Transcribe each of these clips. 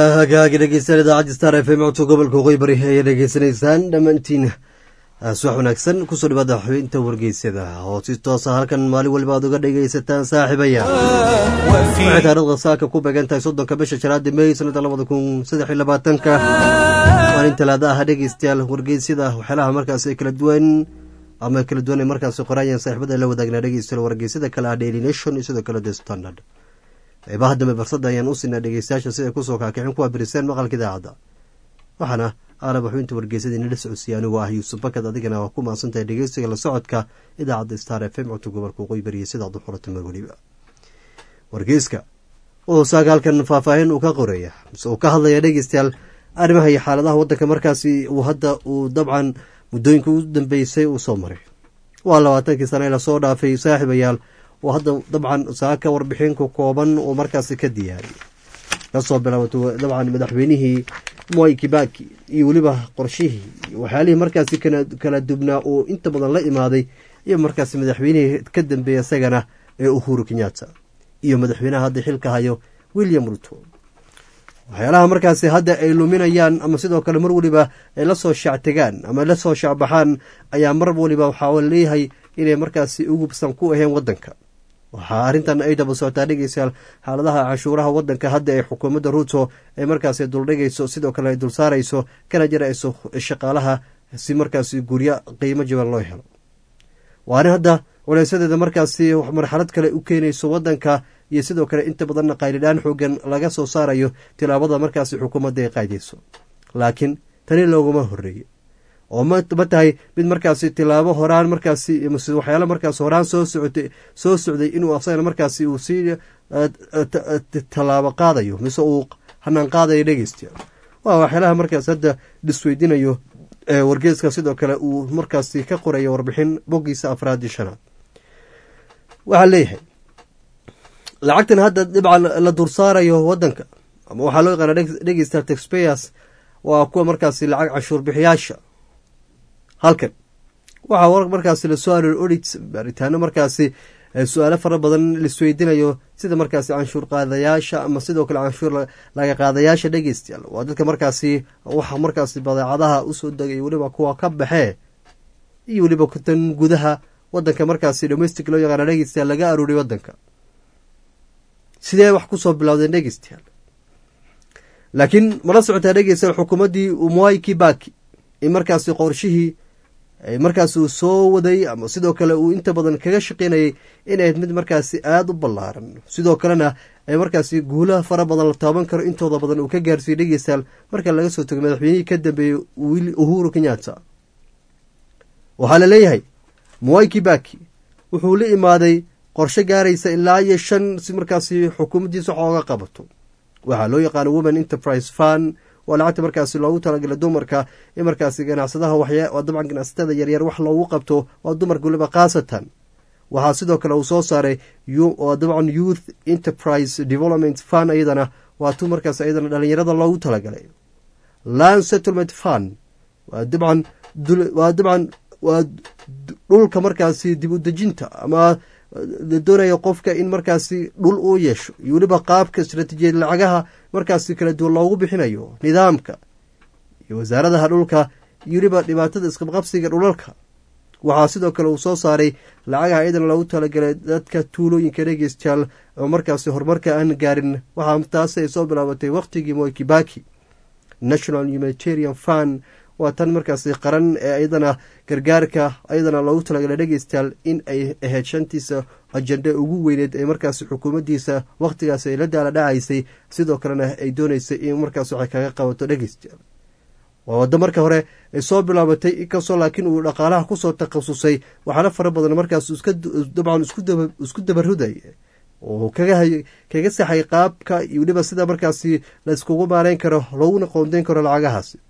waa hagaagi dhegeystayaal idaacadda star f m codka gobolka waqooyi bari ayaa dhegeysanaysaan dhammaantiin subax wanaagsan kusoo dhawaada xubinta wargeysyada oo si toosa halkan maalin waliba aad uga dhegeysataan saaxiibaya waxay taarikhda saaka ku beegan tahay soddonka bisha shanaada mey sanada labada kun saddex iyo labaatanka maalin talaada ah dhegeystayaal wargeysyada waxyaalaha markaas kala duwan ama kala duwan ay markaasi qorayaan saaxiibada la wadaagna dhegeystayaal wargeysyada kale ah daily nation iyo sidoo kale the standard qeybaha dambe barsada ayaan u siinaa dhegeystayaasha si ay kusoo kaakicin kuwa biriseen maqalka idaacadda waxaana aalab xubinta wargeysada inala socodsiiya anigoo ah yuusuf bakad adigana waa ku maadsantahay dhegeysiga la socodka idaacadda star f m codka gobolka waqooyi bariya sidaad u xurata mar weliba wargeyska wuxuu saaga halkan faahfaahin uu ka qoraya mise uu ka hadlaya dhegeystayaal arrimaha iyo xaaladaha waddanka markaasi uu hadda uu dabcan muddooyinka u dambeysay uu soo maray waa labaatankii sana ee lasoo dhaafay saaxiibayaal oo hadda dabcan saaka warbixinku kooban uu markaasi ka diyaariyay kasoo bilaabato dabcan madaxweynihii moi kibaki iyo weliba qorshihii waxyaalihii markaasi kala dubnaa uu inta badan la imaaday iyo markaasi madaxweynihii ka dambeeya isagana ee uhuru kenyatta iyo madaxweynaha hadda xilka hayo william ruto waxyaalaha markaasi hadda ay luminayaan ama sidoo kale mar weliba ay lasoo shactegaan ama lasoo shacbaxaan ayaa mar waliba waxaa leeyahay inay markaasi ugubsan ku aheen wadanka waxaa arrintan ay daba socotaa dhegeystayaal xaaladaha canshuuraha wadanka hadda ee xukuumadda ruuto ay markaasi duldhigayso sidoo kale ay dul saarayso kana jarayso shaqaalaha si markaasi guryo qiimo jaban loo helo waa arrin hadda culeysadeeda markaasi marxalad kale u keenayso wadanka iyo sidoo kale inta badanna qaylidhaan xoogan laga soo saarayo tilaabada markaasi xukuumadda ay qaydayso laakiin tani looguma horeeye oo ma tahay mid markaasi tilaabo horaan markaasi waxyaala markaas horaan soo socotay soo socday inuu asagana markaasi uu sii tallaabo qaadayo mise uu hanaan qaadayo dhegeystayaal waa waxyaalaha markaas hadda dhisweydinayo wargeeska sidoo kale uu markaasi ka qorayo warbixin boggiisa afraadii shanaad waxaa leeyahay lacagtan hadda dhibcan la dursaarayo wadanka ama waxaa loo yaqaana dhegeysta taxpayers waa kuwa markaasi lacag canshuur bixiyaasha halkan waxaa markaasi lasoo aroor odit baaritaano markaasi su-aalo fara badan laisweydinayo sida markaasi canshuur qaadayaasha ama sidoo kale canshuur laga qaadayaasha dhegeystayaal waa dadka markaasi waxa markaasi badeecadaha usoo degay weliba kuwa ka baxee iyo weliba tan gudaha wadanka markaasi domestic loo yaqaana dhegeystayaal laga arooriy wadanka sidee wax kusoo bilowdeen dhegeystayaal laakiin mala socotaa dhegeystayaal xukuumaddii umwai kibaki in markaasi qorshihii markaas uu soo waday ama sidoo kale uu inta badan kaga shaqeynayay inayd mid markaasi aada u ballaaran sidoo kalena ay markaasi guulaha fara badan la taaban karo intooda badan uu ka gaarsiiyey dhegeystayaal marka laga soo tago madaxweynihii ka dambeeyey uhuru kenyatta waxaa la leeyahay mwai kibaki wuxuu la imaaday qorshe gaaraysa ilaa iyo shan si markaasi xukuumaddiisa wax ooga qabato waxaa loo yaqaana women enterprise fund waa lacagta markaasi loogu talagala dumarka in markaasi ganacsadaha waa dabcan ganacsatada yaryar wax loogu qabto waa dumarka waliba khaasatan waxaa sidoo kale uu soo saaray waa dabcan youth enterprise development fund ayadana waa tu markaas ayadana dhalinyarada loogu talagalay land settlement fund waa dabcan waa dabcan waa dhulka markaasi dib u dejinta ama la doonaya qofka in markaasi dhul uu yeesho iyo weliba qaabka istaraatiijiyad lacagaha markaasi kala duwan loogu bixinayo nidaamka iyo wasaaradaha dhulka iyo weliba dhibaatada isqabqabsiga dhulalka waxaa sidoo kale uu soo saaray lacagaha iyadan loogu talagalay dadka tuulooyinka dhegeystayaal oo markaasi horumarka aan gaarin waxaa taasi ay soo bilaabatay wakhtigii moi kibaki national humanitarian fund waa tan markaasi qaran ee ayadana gargaarka ayadana loogu talagalay dhegeystayaal in ay ahayd shantiisa ajenda ugu weyneed ee markaasi xukuumaddiisa wakhtigaasi ay la daala dhacaysay sidoo kalena ay dooneysay in markaas waxay kaga qabato dhegeystayaal waa waddo marka hore ay soo bilaabatay inkastoo laakiin uu dhaqaalaha kusoo takhasusay waxaana fara badan markaas dabcan isku dabaruday oo kaga saxay qaabka iyo weliba sida markaasi la iskugu maarayn karo looguna qoondeyn karo lacagahaasi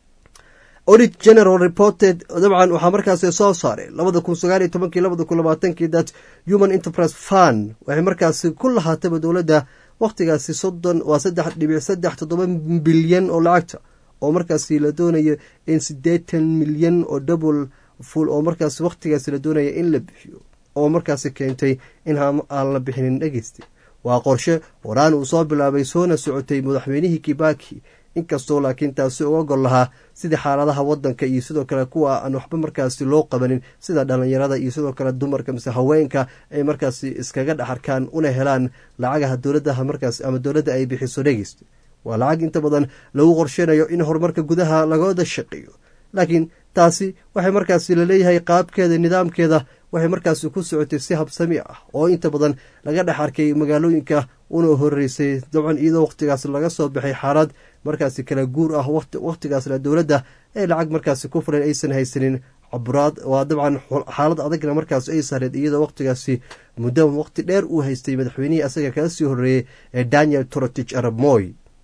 audit general reported dabcan waxaa markaasi soo saaray labada kun sagaal iyo tobankii labada kun labaatankii that human enterprise fund waxay markaasi ku lahaataba dowladda wakhtigaasi soddon waa saddex dhibic saddex toddoba bilyan oo lacagta oo markaasi la doonayo in siddeetan milyan oo double full oo markaasi wakhtigaasi la doonaya in la bixiyo oo markaasi keentay in aan la bixinin dhegeysta waa qorshe horaan uu soo bilaabay soona socotay madaxweynihii kibaki inkastoo laakiin taasi uga gol lahaa sidii xaaladaha wadanka iyo sidoo kale kuwa aan waxba markaasi loo qabanin sida dhalinyarada iyo sidoo kale dumarka mise haweenka ay markaasi iskaga dhexarkaan una helaan lacagaha dowladaha markaas ama dowladda ay bixiso dhegeyst waa lacag inta badan lagu qorsheynayo in horumarka gudaha lagooda shaqeeyo laakiin taasi waxay markaasi laleeyahay qaabkeeda nidaamkeeda waxay markaasi ku socotay si habsami ah oo inta badan laga dhex arkay magaalooyinka una horeysay dabcan iyadoo wakhtigaas laga soo baxay xaalad markaasi kala guur ah wakhtigaasna dowladda ee lacag markaasi ku fulan aysan haysanin caburaad waa dabcan xaalad adagna markaas ay saareed iyadoo wakhtigaasi muddo wakhti dheer uu haystay madaxweynihii asaga kaga sii horeeyey ee daniel torotich arab moy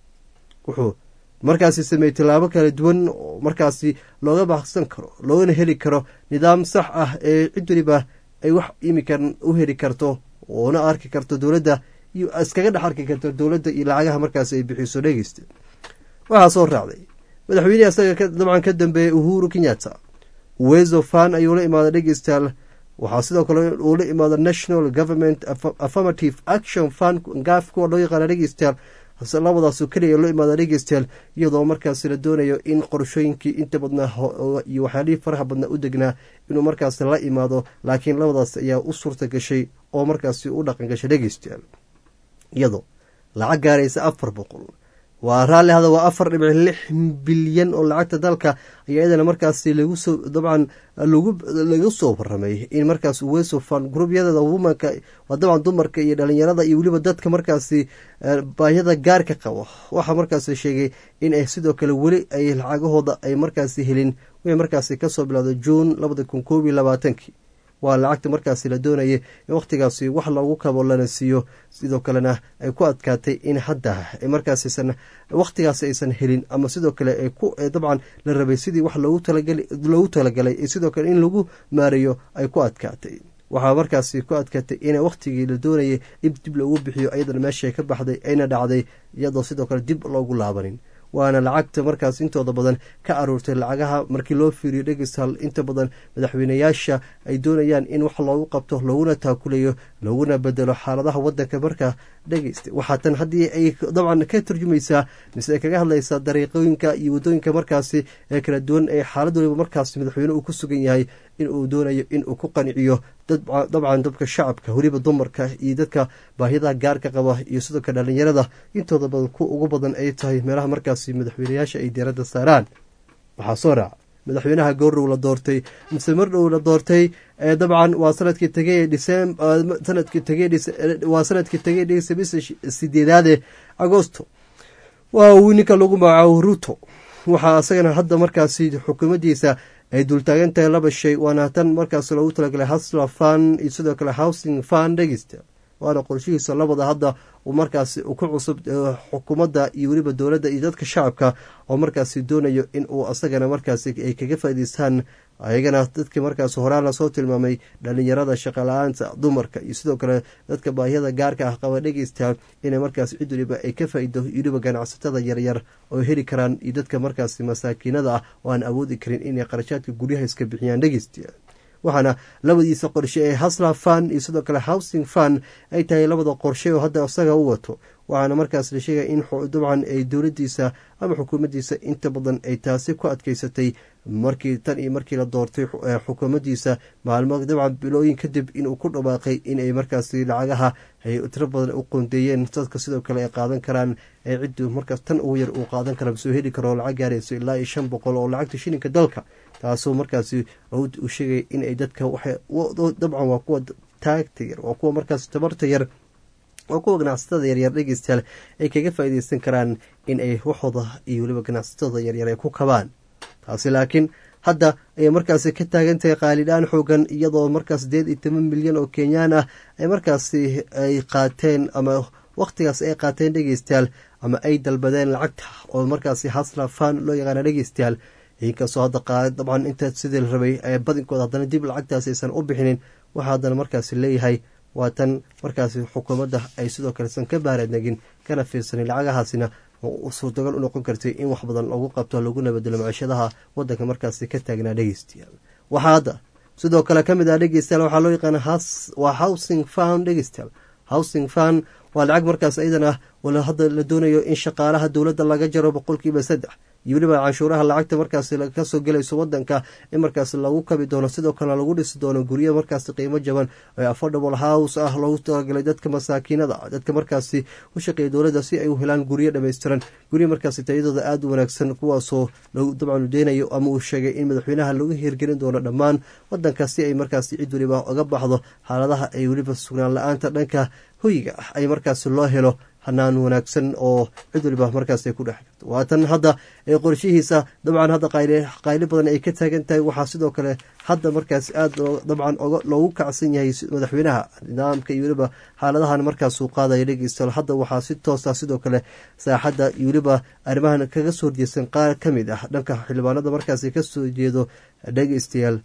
wuxuu markaasi sameeyey tallaabo kala duwan oo markaasi looga baxsan karo loogana heli karo nidaam sax ah ee cid weliba ay wax imikan u heli karto oona arki karto dowladda iyo iskaga dhex arki karto dowladda iyo lacagaha markaasi ay bixiso dhegeysta waxaa soo raacday madaxweynihii asaga dabcan ka dambeeyey uhuru kenyatta wezo fan ayuu la imaaday dhegeystayaal waxaa sidoo kale uu la imaada national government affirmative action fund gaaf kuwa loo yaqaana dhegeystayaal hase labadaasu keliya loo imaada dhegeystayaal iyadoo markaasi la doonayo in qorshooyinkii inta badnaa iyo waxyaalihii faraha badnaa u degnaa inuu markaasi la imaado laakiin labadaas ayaa u suurta gashay oo markaasi u dhaqan gashay dhegeystayaal iyadoo lacag gaaraysa afar boqol waa raalli hada waa afar dhibic lix bilyan oo lacagta dalka ayaa iyadana markaasi lagu soo dabcan lagu soo waramay in markaas wesofan gruubyadeeda wumanka waa dabcan dumarka iyo dhalinyarada iyo weliba dadka markaasi baahiyada gaarka qabo waxaa markaasi sheegay in ay sidoo kale weli ay lacagahooda ay markaasi helin wixii markaasi kasoo bilowday juun labada kun koob iyo labaatankii waa lacagta markaasi la doonayay in wakhtigaasi wax loogu kabo lana siiyo sidoo kalena ay ku adkaatay in hadda markaasaysan wakhtigaasi aysan helin ama sidoo kale dabcan la rabay sidii wax loogu talagalay sidoo kale in lagu maareeyo ay ku adkaatay waxaa markaasi ku adkaatay in wakhtigii la doonayay in dib loogu bixiyo ayadana meesha ka baxday ayna dhacday iyadoo sidoo kale dib loogu laabanin waana lacagta markaas intooda badan ka aruurtay lacagaha markii loo fiiriyo dhegeystal inta badan madaxweynayaasha ay doonayaan in wax loogu qabto looguna taakulayo looguna bedelo xaaladaha wadanka markaa dhegeysta waxaa tan haddii ay dabcan ka turjumaysaa mise ay kaga hadlaysaa dariiqooyinka iyo waddooyinka markaasi ee kala duwan ee xaalad waliba markaas madaxweyne uu ku sugan yahay in uu doonayo in uu ku qanciyo dabcan dadka shacabka weliba dumarka iyo dadka baahiyadaha gaarka qaba iyo sidoo kale dhalinyarada intooda badan ku ugu badan ay tahay meelaha markaasi madaxweynayaasha ay diiradda saaraan waxaa soo raaca madaxweynaha goordhow la doortay mise mardhow la doortay dabcan waa sanadkii tegay dicem sanadkii tegay waa sanadkii tegay bisha sideedaade agosto waa uu ninka lagu magacaabo ruto waxaa isagana hadda markaasi xukuumaddiisa ay dultaagan tahay laba shay waana tan markaas loogu talagalay hasla fan iyo sidoo kale housing fan dhegeysta waana qorshihiisa labada hadda uu markaasi ku cusub xukuumadda iyo weliba dowladda iyo dadka shacabka oo markaasi doonayo in uu asagana markaasi ay kaga faa'idaystaan ayagana dadkii markaas horaan lasoo tilmaamay dhalinyarada shaqala-aanta dumarka iyo sidoo kale dadka baahiyada gaarka ah qaba dhegeysta inay markaas cid waliba ay ka faa'ido weliba ganacsatada yaryar oo heli karaan iyo dadka markaasi masaakiinada ah oo aan awoodi karin inay qarashaadka guryaha iska bixiyaan dhegeysta waxaana labadiisa qorshe ee hasla fan iyo sidoo kale housing fan ay tahay labada qorshe oo hadda isaga u wato waxaana markaas la sheegaya in dabcan ay dowladdiisa ama xukuumaddiisa inta badan ay taasi ku adkeysatay markii tan iyo markii la doortay xukuumaddiisa maalmo dabcan bilooyin kadib inuu ku dhawaaqay inay markaasi lacagaha ay tiro badan u qoondeeyeen dadka sidoo kale ay qaadan karaan ee ciddu markaas tan ugu yar uu qaadan kara soo heli karo lacag gaarayso ilaa iyo shan boqol oo lacagta shilinka dalka taasoo markaasi uu sheegay inay dadka dabcan waa kuwa taagta yar waa kuwa markaas tabarta yar waa kuwa ganacsatada yaryar dhegeystayaal ay kaga faa'iideysan karaan in ay waxooda iyo weliba ganacsatada yaryar ay ku kabaan taasi laakiin hadda ayay markaasi ka taagan tahay qaalidhaan xoogan iyadoo markaas sideed iyo toban milyan oo kenyaan ah ay markaasi ay qaateen ama wakhtigaas ay qaateen dhegeystayaal ama ay dalbadeen lacagta oo markaasi hasla fan loo yaqaana dhegeystayaal inkastoo hadda qaada dabcan inta sidii la rabay ee badinkooda haddana dib lacagtaasi aysan u bixinin waxaa haddana markaasi leeyahay waa tan markaasi xukuumadda ay sidoo kale san ka baaradnegin kana fiirsanin lacagahaasina suurtagal u noqon kartay in wax badan lagu qabto laguna bedelo maciishadaha wadanka markaasi ka taagnaa dhegeystayaal waxaa hadda sidoo kale ka mid ah dhegeystayaal waxaa loo yaqaana waa housing fan dhegeystayaal housing fan waa lacag markaas iyadana wala hadda la doonayo in shaqaalaha dowladda laga jaro boqolkiiba saddex iyo weliba canshuuraha lacagta markaas kasoo gelayso wadanka in markaas lagu kabi doono sidoo kale lagu dhisi doono guryo markaas qiimo jaban ee affordable house ah loogu talagalay dadka masaakiinada dadka markaasi u shaqeeya dowladda si ay u helaan guryo dhammaystiran guryo markaasi tayadooda aada u wanaagsan kuwaasoo dabcan deenayo ama uu sheegay in madaxweynaha lagu hirgelin doono dhammaan wadanka si ay markaasi cid weliba uga baxdo xaaladaha ay weliba sugnaan la-aanta dhanka hoyiga ah ay markaasi loo helo hanaan wanaagsan oo cid waliba markaas ay ku dhex jirto waatan hadda qorshihiisa dabcan hadda qayli badan ay ka taagan tahay waxaa sidoo kale hadda markaas aada dabcan loogu kacsan yahay madaxweynaha nidaamka iyo weliba xaaladahan markaasuu qaadaya dhegeystayaal hadda waxaa si toosa sidoo kale saaxadda iyo weliba arrimahan kaga soo horjeesan qaar ka mid ah dhanka xildhibaanada markaasi kasoo jeedo dhegeystayaal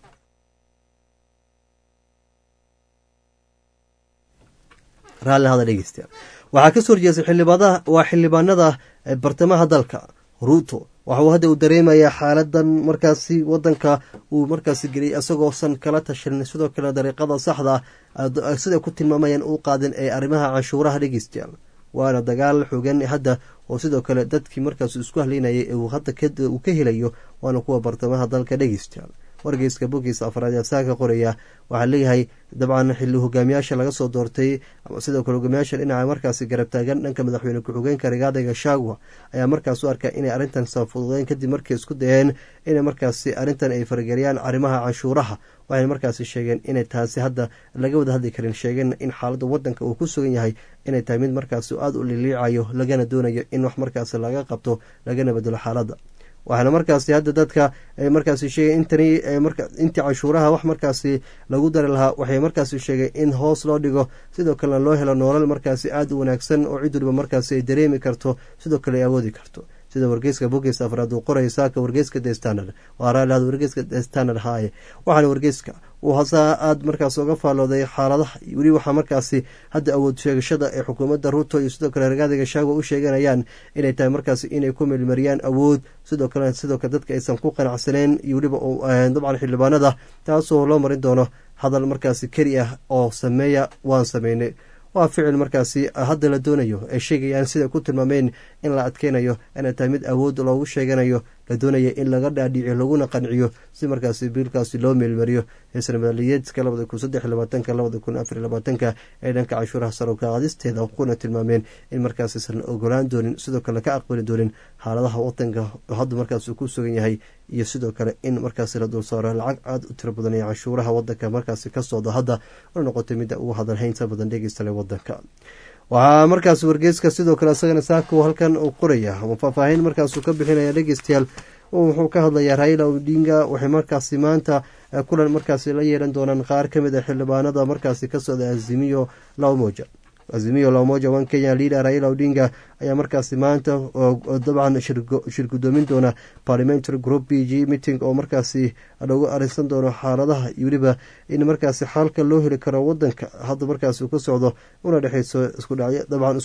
raalli hada dhegeystayaal waxaa kasoo horjeestay xildhibaanada waa xildhibaanada bartamaha dalka ruuto waxauu hadda uu dareemayaa xaaladan markaasi wadanka uu markaasi geliyay isagoosan kala tashan sidoo kale dariiqada saxda ah siday ku tilmaamayaan u qaadin ee arrimaha canshuuraha dhegeystayaal waana dagaal xogan hadda oo sidoo kale dadkii markaas isku haleynayay ee uu hadda uu ka helayo waana kuwa bartamaha dalka dhegeystayaal wargeyska bogiisa afraad ee saaka qoraya waxaa leeyahay dabcan xili hogaamiyaasha laga soo doortay ama sidoo kale hogaamiyaasha dhinaca markaasi garab taagan dhanka madaxweyne ku-xigeenka rigaada gashagwa ayaa markaas u arkaa inay arrintan saafududeen kadib markay isku dayeen inay markaasi arrintan ay farageliyaan arrimaha canshuuraha waxayna markaasi sheegeen inay taasi hadda laga wada hadli karin sheegeen in xaaladda wadanka uu ku sugan yahay inay tahay mid markaasi aada u liliicayo lagana doonayo in wax markaasi laga qabto lagana bedelo xaaladda waxaana markaasi hadda dadka markaasi sheegay intani intii canshuuraha wax markaasi lagu dari lahaa waxay markaasi sheegay in hoos loo dhigo sidoo kalena loo helo noolal markaasi aada u wanaagsan oo cid waliba markaasi ay dareemi karto sidoo kale ay awoodi karto sida wargeyska bogiis afraad uu qoraya saaka wargeyska the standard waa raaliad wargeyska the standard haaye waxaana wargeyska uu hasaa aada markaas uga faallooday xaaladaha weli waxaa markaasi hadda awood sheegashada ee xukuumadda ruuto iyo sidoo kale ragaadiga shaago u sheeganayaan inay tahay markaasi inay ku meelmariyaan awood sidoo kale sidoo kale dadka aysan ku qanacsaneen iyo weliba dabcan xildhibaanada taasoo loo marin doono hadal markaasi keli ah oo sameeya waan sameynay waa ficil markaasi hadda la doonayo ay sheegayaan siday ku tilmaameen in la adkeynayo inay tahay mid awood loogu sheeganayo la doonaya in laga dhaadhiciyo laguna qanciyo si markaasi biilkaasi loo meelmariyo heesna madaliyeedka labada kun saddex labaatanka labada kun afar labaatanka ee dhanka canshuuraha sarowka qaadisteeda kuna tilmaameen in markaasisan ogolaan doonin sidoo kale ka aqbali doonin xaaladaha wadanka hadda markaas uu ku sugan yahay iyo sidoo kale in markaasi la dulsaaro lacag aada u tiro badan ee canshuuraha wadanka markaasi ka socda hadda una noqotay midda ugu hadalhaynta badan dhegeystale wadanka waxaa markaas wargeyska sidoo kale isagana saako halkan uu qoraya ama faahfaahin markaasuu ka bixinaya dhegeystayaal wuxuu ka hadlayaa raila odinga waxay markaasi maanta kulan markaasi la yeelan doonaan qaar ka mid a xildhibaanada markaasi ka socda azimiyo lamoja azimiyo lamoja one kenya leader raila odinga ayaa markaasi maanta dabcan shir gudoomin doona parliamentary group b g meeting oo markaasi lagu arinsan doono xaaladaha iyo weliba in markaasi xalka loo heli karo wadanka hadda markaasi ka socdo una dhexeyso dabcan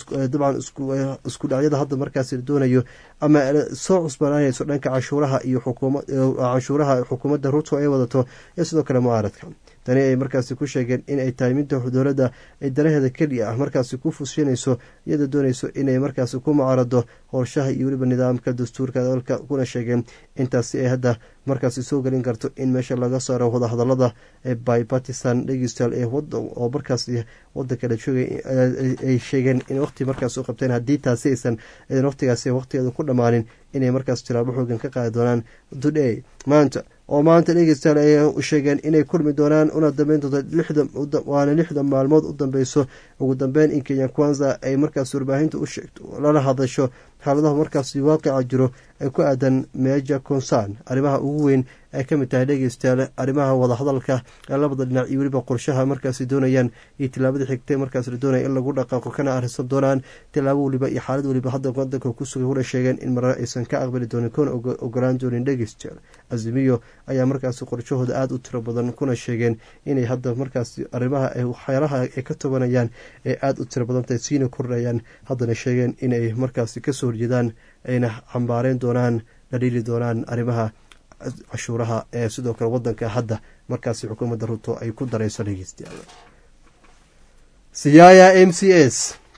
isku dhacyada hadda markaasi la doonayo ama soo cusbanaanayso dhanka canshuuraha iyo canshuuraha xukuumadda ruto ay wadato iyo sidoo kale mucaaradka tani ay markaasi ku sheegeen inay tahay midda dowladda ay danaheeda keliya ah markaasi ku fushinayso iyadoo doonayso inay markaasi ku mucaarado qorshaha iyo weliba nidaamka dastuurka dalka kuna sheegeen intaasi ay hadda markaasi soo gelin karto in meesha laga saaro wadahadalada ee bipartisan dhegeystayaal ee oo markaasi wadanka la joogay ay sheegeen in waqti markaas u qabteen haddii taasi aysan waqtigaasi waqtigeeda ku dhammaanin inay markaas tilaabo xoogan ka qaadi doonaan today maanta oo maanta dhegeystayaal ay sheegeen inay kulmi doonaan una dambeyn doonto waana lixdan maalmood u dambeyso ugu dambeyn in kenya kwanza ay markaas warbaahinta u sheegto lala hadasho xaaladaha markaasi waaqica jiro ee ku aadan meja concern arrimaha ugu weyn ay ka mid tahay dhegeystayaal arrimaha wadahadalka ee labada dhinac iyo weliba qorshaha markaasi doonayaan iyo tilaabada xigtay markaas la doonaya in lagu dhaqaaqo kana arisan doonaan tilaabo weliba iyo xaalad weliba hadda wadanka kusugay kuna sheegeen in marar aysan ka aqbali doonin kuna ogolaan doonin dhegeystayaal azimiyo ayaa markaasi qorshahooda aada u tiro badan kuna sheegeen inay hadda markaasi arrimaha waxyaalaha ay ka tobanayaan ee aada u tiro badantahay siina kordhayaan haddana sheegeen inay markaasi kasoo horjeedaan ayna xambaareen doonaan la dhiili doonaan arrimaha cashuuraha ee sidoo kale wadanka hadda markaasi xukuumadda ruto ay ku darayso dhegeystayaal siyaaya m c s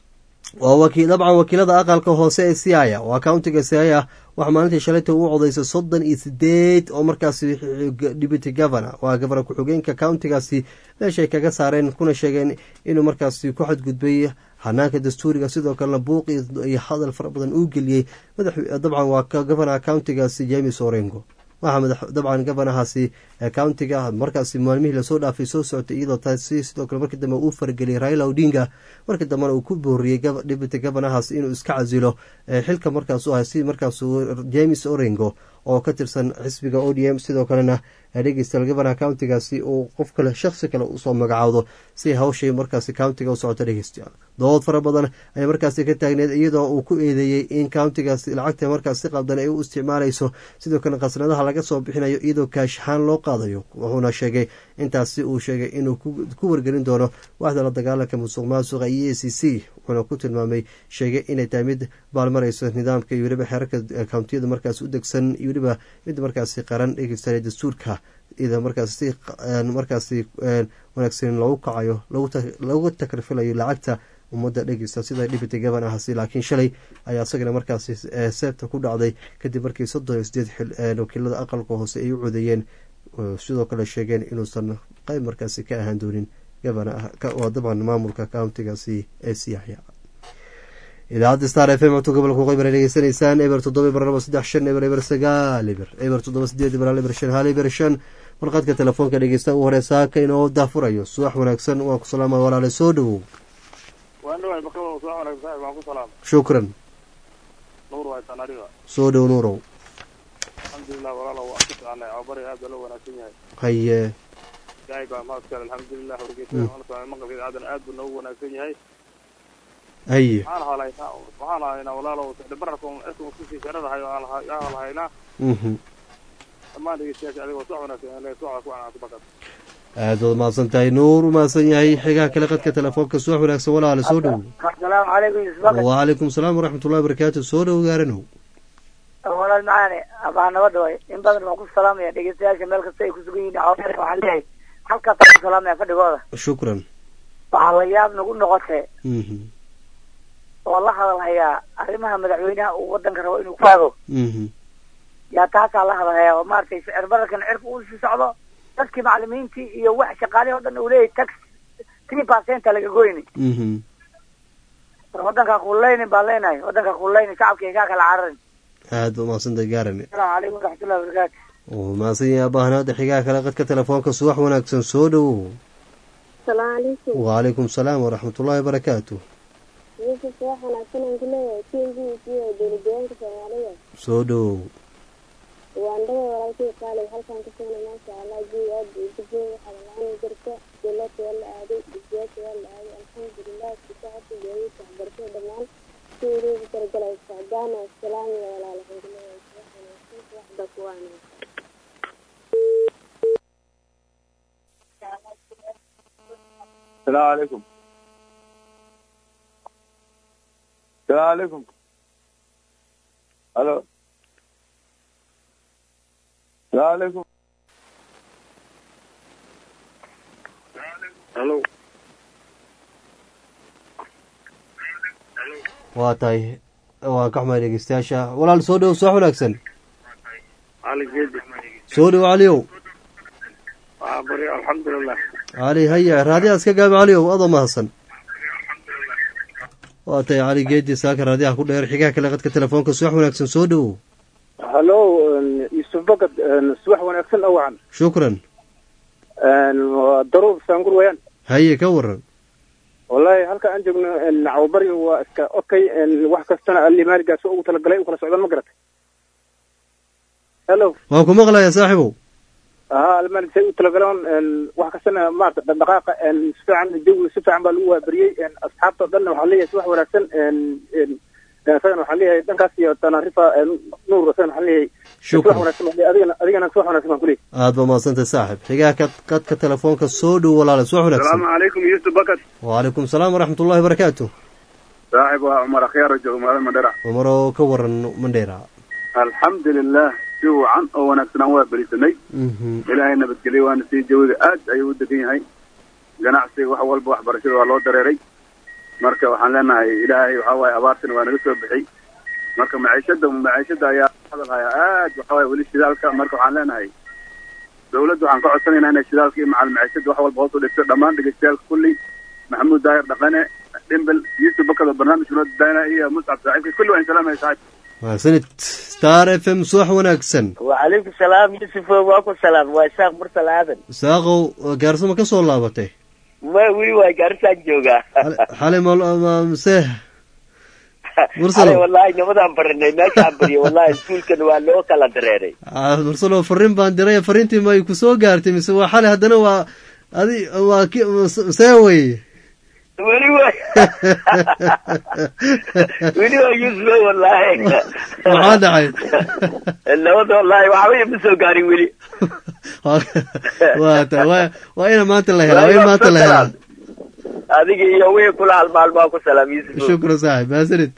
waa wakiil dabcan wakiilada aqalka hoose ee siaya waa countiga siaya waxaa maalintii shalayta u codaysay soddon iyo sideed oo markaasi deputy governor waa gobor ku-xigeenka countigaasi meeshay kaga saareen kuna sheegeen inuu markaasi ku xadgudbay hanaanka dastuuriga sidoo kalena buuq iyo hadal fara badan uu geliyey dabcan waa gobonor countigaasi james orengo waxaa dabcan gobonahaasi countiga markaasi maalmihii lasoo dhaafay soo socotay iyadoo taasi sidoo kale markii dambe uu farageliyay raila odinga markii dambena uu ku booriyey deputy gobonahaas inuu iska casilo xilka markaas u ahay si markaasuu james orengo oo ka tirsan xisbiga o d m sidoo kalena dhegeystayaal gobonaha countigaasi uu qof kale shakhsi kale usoo magacaawdo si hawshay markaasi countiga u socoto dhegeystayaal dood fara badan ayaa markaasi ka taagneed iyadoo uu ku eedeeyey in countigaasi lacagta markaas si qabdan ay u isticmaalayso sidoo kale khasnadaha laga soo bixinayo iyadoo kaashahaan loo qaadayo wuxuuna sheegay intaasi uu sheegay inuu ku wargelin doono waaxda la dagaalanka musuq maasuqa iyo a c c wuxuuna ku tilmaamay sheegay inay tahay mid baalmarayso nidaamka iyo weliba xeerarka countiyada markaas u degsan iyo weliba mid markaasi qaran dhegeysta dastuurka iyadoo markaas si markaasi wanaagsan loogu kacayo lagu takrfilayo lacagta ummadda dhegeysta sida deputy governorhasi laakiin shalay ayaa isagana markaasi seebta ku dhacday kadib markii soddon iyo sideed wakiilada aqalka hoose ay u codeeyeen sidoo kale sheegeen inuusan qeyb markaasi ka ahaan doonin govanoo dabcan maamulka countigaasi ee siyaxya idaacadda star f m codka gobolka waqooyi bara degeysanaysaan eber toddoba eber laba saddex shan eber eber sagaal eber eber toddoba sideed eber hal eber shan hal eber shan warqadka telefoonka dhegeysta ugu hore saaka inoo daafurayo subax wanaagsan waan ku salaama walaale soo dhowow shukran soo dhow nuurow alxamdulilah walaalo waa ku soconay cobari aad baa loo wanaagsan yahay haye ilaahay baa mahadkale alxamdulilah wargeysada maqalkeeda aadan aad buu noogu wanaagsan yahay haye waxaan halaynaa waxaan haynaa walaalo sicdhibararka cirka kusii sharadahay yaa halhaynaa dhammaan dhegeystayaasha adigoo soc wanaagsan le socda ku wanaagsan bakad aada waad mahadsan tahay nuur u mahadsan yahay xigaha kale qadka telefoonka subax wanaagsan walaale soo dhow asalaamu calaykum yusbaka wacalaykum salaam waraxmat ullahi barakaatu soo dhow gaaranow walaal macaane abaa nabadda way in badan waan ku salaamaya dhegeystayaasha meel kasta ay kusugan yihiin cawr waxaan leeyahay halkaasaan ku salaamaya fadhigooda shukran waxaa la yaab nagu noqotay oo la hadalhayaa arrimaha madaxweynaha uu wadanka rabo inuu ku hago yaa taasaa la hadalhayaa oo maaragtay sicir bararkan cirka uu sii socdo dadkii macalimiintii iyo wax shaqaalihi o dhan uu leeyahay tax three percenta laga goyni wadankaa kuleynin baan leenahay wadankaa kuleynin shacabka igaa kala cararin aada ba mahadsantahay gaarane asalaamu calaykum waraxmatullahi wabarakaatu wuu mahadsan yahay abaahnaada xigaha kale qadka telefoonka subax wanaagsan soo dhowow salaamu calaykum wacalaykum salaam waraxmat ullahi wabarakaatu yusuf wax wanaagsan aan ku leeyahay t v c oo dowladdeegaanka soomaalida soo dhowow waandhada walaalkay qaalay halkaan ka soona maasha allah jiw aad buu degay waxaa la-aan jirta dowladda waa la aaday dugsiyaasha waa la aaday alxamdulilah sisacada gaadiidka waxbarashada dhammaan si uruugu talagalay socdaan oo salaamiya walaal waxaan ku leeyahay wax wanaagsan waxba ku wanaagsan السلام عليكم السلام عليكم الو السلام عليكم الو waa tahay waa ka xumaay dhegeystayaasha walaal soo dhow subax wanaagsan علي جدي soo dhow caliyow بري الحمد لله cali haya raadiyaha iska gaabi caliyow adoo mahadsan waa tahay cali geedi saaka raadiyaha ku dheer xigaha kale qadka telefoonka subax wanaagsan soo dhowow hallo yusuf bakad subax wanaagsan awacan shukran daruur saangur wayaan haye ka waran wallahi halka aan joogno cawbari waa iska okay wax kastana alimaaligaas ugu talagalay u kala socdaan ma garatay hello waan ku maqlayaa saaxiibow aha almaalig say u talagalaan wax kastana maarata dhaqdhaqaaqa si fiican jawi si fiican baa lagu waaberiyey asxaabta o dhanna waxaan leeyahay si wax wanaagsan isagana waxaan leeyahay dhankaas iyo tanarifa nuur isagana waxaan leeyahay si wax shukran wanaagsan baan leeyahay. adigana adigana si wax wanaagsan baan kuleeyahay aada ba mahadsantahay saaxib xigaha ka qadka telefoonka soo dhow walaale subax wanaagsan السلام عليكم يوسف بكر wacalaykum salaam waraxmat ullahi wabarakaatu صاحب عمر خيار جو مال مدرع cumaroo ka waran mandheera الحمد لله جو عن او wanaagsan waa barisanay mhm ilaahay nabadgelyo waana sii jawiga aad ayuu u degan yahay ganacsiga wax walba waxbarashada waa loo dareeray marka waxaan leenahay ilaahay waxa waaye abaartina waa naga soo bixi marka maciishada maciishada ayaa hadalhaya aad waxa waaye weli shidaalka marka waxaan leenahay dawladda waxaan ka codsanaynaa inay shidaalka iyo macal maciishada wax walba hoos u dhigto dhammaan dhegeystayaasha kulli maxamuud daahir dhaqane dhimbel yusuf bakado barnaamijka noo dadaana iyo muscab saaxiibka kulli waan salaamaya saaxiib mahadsanid star f m subax wanaagsan wacalaykum salaam yusuf waa ku salaam waa isaaq mursal aadan isaaqow gaarsama ka soo laabatay ma weli waa gaarisaan joogaa xalay mse xalay wallahi nimadaan baranay meeshaan bariyo wallahi iskuulkan waa loo kala dareeray mursalo fariin baan diray fariintii may ku soo gaartay mise waa xalay haddana waa adi waa ki see wey weli wa weli waa yusuf wallahi maxaa dhacay nabada wallahi waxba ima soo gaarin weli waa ta wa waa ina maanta la helaa waa in maanta la helaa adiga iyo wixii kula halmaalmaa ku salaam yusuf shukran saaxib mahadsanid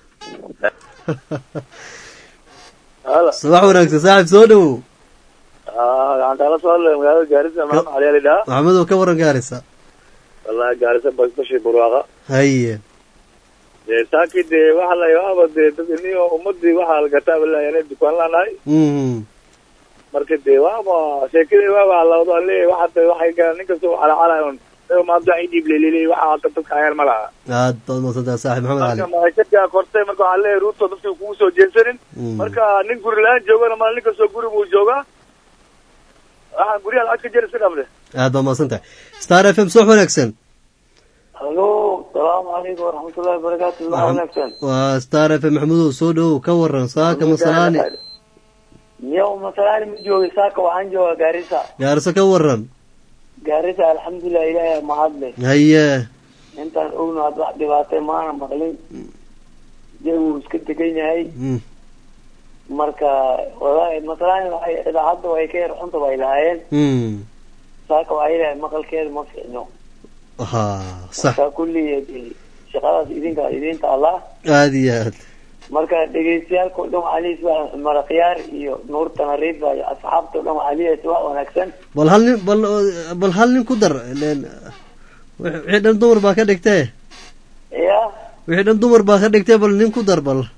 subax wanaagsan saaxib soo dhowow waxaan kaala soo hadlaya magaalada gaarisa maxamed cali ali dhaha maxamedow ka waran gaarisa wallahi gaarisa basbashi burwaaqa haye dee saakii dee waxa la yaaba dee dad iniyo ummadii waxaa lagataa walahi dukaan laanahay marka dee waaba sheekadii waaba halawdo ale waxa waxay galaan nin kasta calacalay un maanta waxay dhiib leleley waxa halka dadka ayaan ma laha aad baad maadsantaa saaxib maxamed cali marka maashadkaa kortay marka waxaa leeyahay ruuto dadka kugu soo jeedsanin marka nin guri la-aan joogana ma nin kastoo guri buu joogaa waxaan guryaha lacag ka jeri iska dhamde aad baad mahadsan tahay star f m subax wanaagsan halo salaamu calaykum waraxmatullahi wabarakaatu subax wanaagsan waa star f m maxamudow soo dhowow ka waran saaka masalaani miyaw masalaani ma joogay saaka waxaan joogaa gaarisa gaariso ka waran gaarisa alxamdulilah ilaahay mahadle haye intaan ogno had wax dhibaatay maana maqlin jawuu iska degan yahay marka walahi masalaani waxay idaacadda way ka yar xunta bay lahaayeen saaka waxay lahayd maqalkeeda ma fiicno ha sax marka kulli shaqadaas idinka idinta allah aada iyo aad marka dhegeystayaalka o dhan waxaa leeyahay marakhyaar iyo nuur tanariifa iyo asxaabta o dhan waxaa leeyahay wax wanaagsan bal hal nin bal bal hal nin ku dar len wixii dhan dumar baa ka dhigtee ya wixii dhan dumar baa ka dhigtee bal nin ku dar bal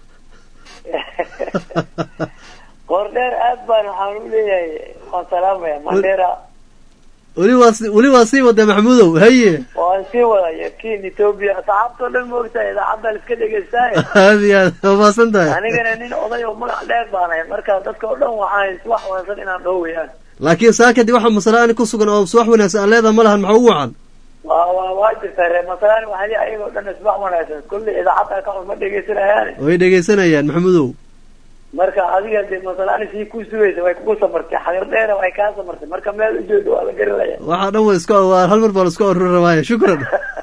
qoordheer aad baan waxaan u leeyahay waan salaamaya mandheera weli waa si weli waa sii wada maxmuudow haye waan sii wadaya kin ethoobia asxaabtao dhan moogtahay idaacadda la iska dhegeystaaye aada iyo aad waa maasan tahay anigana nin oday oo magac dheer baanahay marka dadka o dhan waxaan wax wanaagsan inaan dhowayaan laakiin saakadii waxaa masalaani ku sugan oo subax wanaagsan aan leedaha ma lahan maxaa ugu wacan waa waa waa jirtaa reer masalaani waxaa leeyahay ayagoo dhan isbax wanaagsan kulli idaacadda ka xun ma dhegeysanayaan way dhegeysanayaan maxamudow marka adiga dee masalaani sii ku sugaysa way kugu samartay xagar dheera way kaa samartay marka meel ujeedo waa la garanaya waxaa dhan wa isku waa hal mar baa la isku aruri rabaaye shukran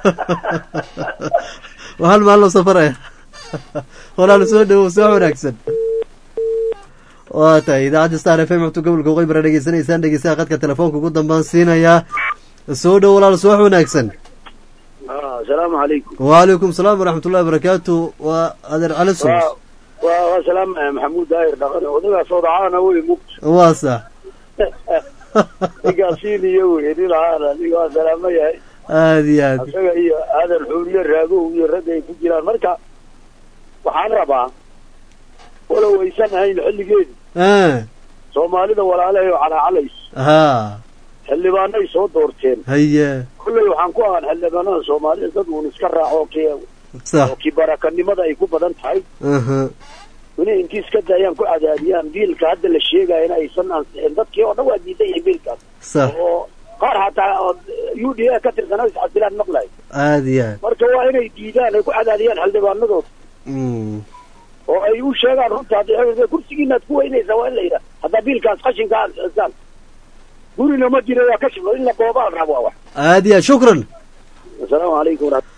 waa hal maal loo safaraya walaal soo dhawow soo wanaagsan waa tahay idaacadda star f m xubta gobolka waqooyi bara dhegeysanaysaan dhegeystaha khadka telefoonka ugu dambaan siinayaa soo dhow walaal subax wanaagsan asalaamu calaykum wacalaykum salaam waraxmat ullahi barakaatu waa adeer cali sus waa waa salaam maxamuud daahir dhaqane odagaas odacaana wey mugt waa sax ninkaasiin iyo wey nin ahaana aniga waa salaamo yahay aada iyo aad isaga iyo aadan xuuriye raagow iyo ragga ay ku jiraan marka waxaan rabaa walow aysan ahayn xilligeedi soomaalida walaalahay oo calaacalaysa ha xildhibaanay soo doorteen haye kulley waxaan ku ahaan xildhibaanada soomaalida dad uun iska raaco ki sax oo kibarakanimada ay ku badan tahay aha inay intii iska daayaan ku cadaadiyaan biilka hadda la sheegayana aysan ansixin dadkii oo dhan waa diidan yahay biilkaas sax oo qaar hataa oo u d a ka tirsanaa iscasilaan maqlay aada iyo aad marka waa inay diidaan ay ku cadaadiyaan xildhibaanadooda oo ay u sheegaan runta hadda kursigiinaad ku weynaysaa waa in la yidhaha haddaa biilkaas qashinka aad cisaan gurina ma jira waa kashif in la boobaa la rabaa wax aada iyo aad shukran asalaamu calaykum waraxmat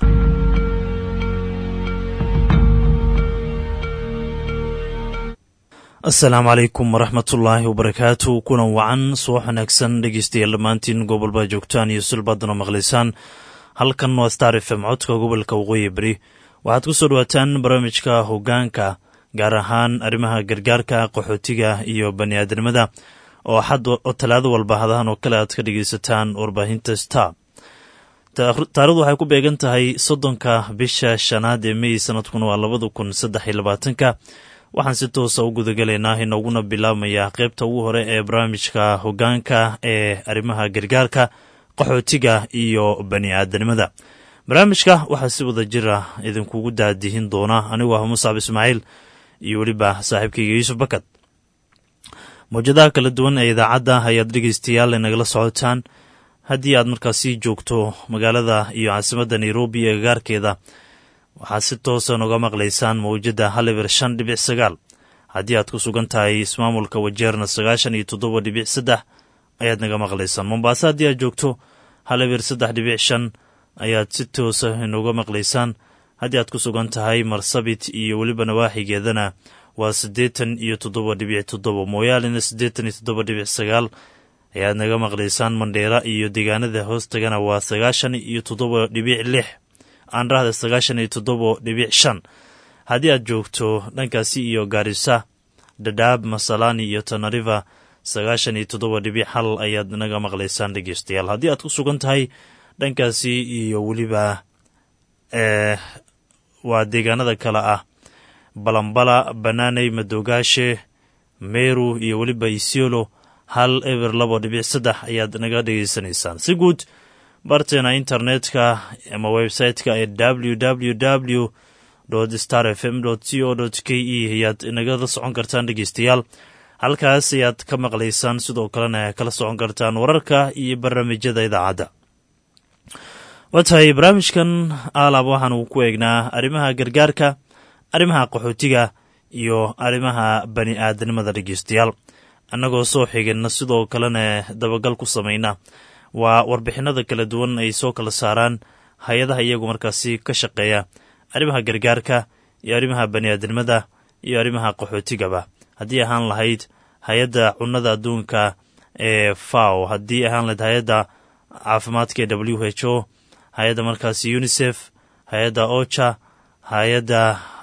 asalaamu calaykum waraxmatullaahi wabarakaatu kulan wacan subax wanaagsan dhegeystayaal dhammaantiin gobolbaa joogtaan iyo sulbaadana maqlaysaan halkan waa star f m codka gobolka waqooyi beri waxaad ku soo dhawaataan barnaamijka hoggaanka gaar ahaan arrimaha gargaarka qaxootiga iyo bani aadamada oo xad oo talaado walba hadahan oo kale aad ka dhegeysataan warbaahinta star taarikhdu waxay ku beegan tahay soddonka bisha shanaad ee mey sanadkuna waa labada kun saddex iyo labaatanka waxaan si toosa u gudagalaynaa inooguna bilaabmaya qeybta ugu hore ee barnaamijka hogaanka ee arrimaha gargaarka qaxootiga iyo bani aadanimada barnaamijka waxaa si wada jir ah idinkugu daadihin doona anigoo ah muscab ismaaciil iyo weliba saaxiibkayga yuusuf bakad mawjadaha kala duwan ee idaacadda ayaad dhegeystayaal nagala socotaan haddii aad markaasi joogto magaalada iyo caasimadda nairobi ee gagaarkeeda waxaad si toosa noga maqlaysaan mawjadda haliber shan dhibic sagaal haddii aad ku sugan tahay ismaamulka wajeerna sagaashan iyo toddoba dhibic saddex ayaad naga maqlaysaan mombaaso haddii aad joogto haliber saddex dhibic shan ayaad si toosa inoga maqlaysaan haddii aad ku sugan tahay marsabit iyo weliba nawaaxigeedana waa siddeetan iyo toddoba dhibic toddoba mooyaalena siddeetan iyo toddoba dhibic sagaal ayaad naga maqlaysaan mandheera iyo deegaanada hoostagana waa sagaashan iyo toddoba dhibic lix aanrahda sagaashan iyo toddoba dhibic shan haddii aad joogto dhankaasi iyo gaarisa dhadhaab masalani iyo tanariva sagaashan iyo toddoba dhibic hal ayaad naga maqlaysaan dhegeystayaal haddii aad ku sugan tahay dhankaasi iyo weliba waa deegaanada kale ah balambala banaaney madogaashe meru iyo weliba isiolo hal eber labo dhibic saddex ayaad naga dhegeysanaysaan si guud barteena internetka ama website-ka ee w w w star f m c o k e ayaad nagala socon kartaan dhegeystayaal halkaas ayaad ka maqlaysaan sidoo kalena kala socon kartaan wararka iyo barnaamijyada idaacadda waa tahay barnaamijkan aalab waxaanu ku eegnaa arrimaha gargaarka arrimaha qaxootiga iyo arrimaha bani aadanimada dhegeystayaal annagoo soo xigana sidoo kalena dabagal ku samayna waa warbixinada kala duwan ay soo kala saaraan hay-adaha iyagu markaasi ka shaqeeya arrimaha gargaarka iyo arrimaha bani aadanimada iyo arrimaha qaxootigaba haddii ahaan lahayd hay-adda cunnada adduunka ee faw haddii ahaan lahayd hay-adda caafimaadka ee w h o hay-adda markaasi unisef hay-adda ocha hay-adda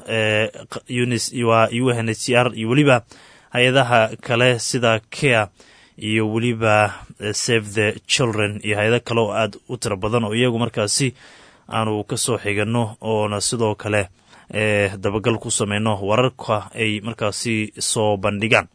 waa u n h c r iyo weliba hay-adaha kale sida care iyo weliba save the children iyo hay-ado kale oo aad u tiro badan oo iyagu markaasi aanu ka soo xigano oona sidoo kale dabagal ku sameyno wararka ay markaasi soo bandhigaan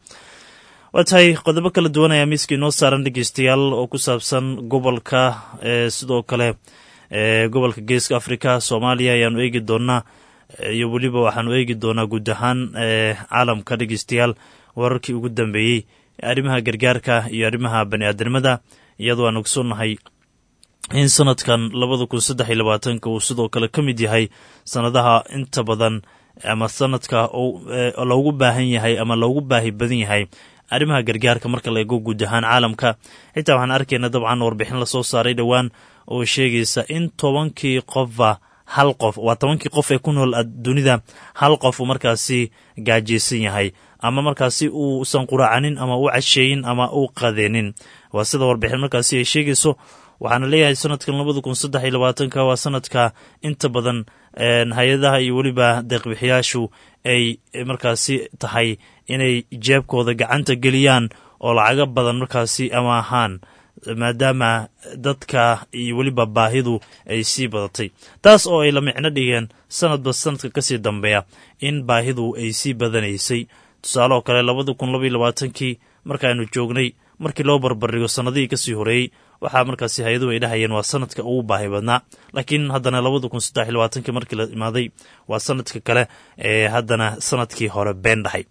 waa tahay qodobo kala duwan ayaa miiska inoo saaran dhegeystayaal oo ku saabsan gobolka sidoo kale gobolka geeska africa soomaaliya ayaanu eegi doonaa iyo weliba waxaanu eegi doonaa guud ahaan caalamka dhegeystayaal wararkii ugu dambeeyey arrimaha gargaarka iyo arrimaha bani aadanimada iyadoo aan ogsoonnahay in sanadkan labada kun saddex iyo labaatanka uu sidoo kale ka mid yahay sanadaha inta badan ama sanadka loogu baahan yahay ama loogu baahi badan yahay arrimaha gargaarka marka la eego guud ahaan caalamka xitaa waxaan arkayna dabcan warbixin lasoo saaray dhowaan oo sheegaysa in tobankii qofba hal qof waa tobankii qof ee ku nool dunida hal qof uu markaasi gaajaysan yahay ama markaasi uusan quraacanin ama u casheeyin ama u qadeenin waa sida warbixin markaasi ay sheegayso waxaana leeyahay sanadkan labada kun saddex iyo labaatanka waa sanadka inta badan hay-adaha iyo weliba deeqbixiyaashu ay markaasi tahay inay jeebkooda gacanta geliyaan oo lacago badan markaasi ama ahaan maadaama dadka iyo weliba baahidu ay sii badatay taas oo ay la micno dhigeen sanadba sanadka kasii dambeeya in baahidu ay sii badanaysay tusaale oo kale labada kun labaiyo labaatankii markaaynu joognay markii loo barbardhigo sannadihii kasii horeeyey waxaa markaasi hay-aduhu ay dhahayeen waa sanadka ugu baahi badnaa laakiin haddana labada kun saddex iyo labaatankii markii la imaaday waa sanadka kale ee haddana sanadkii hore been dhahay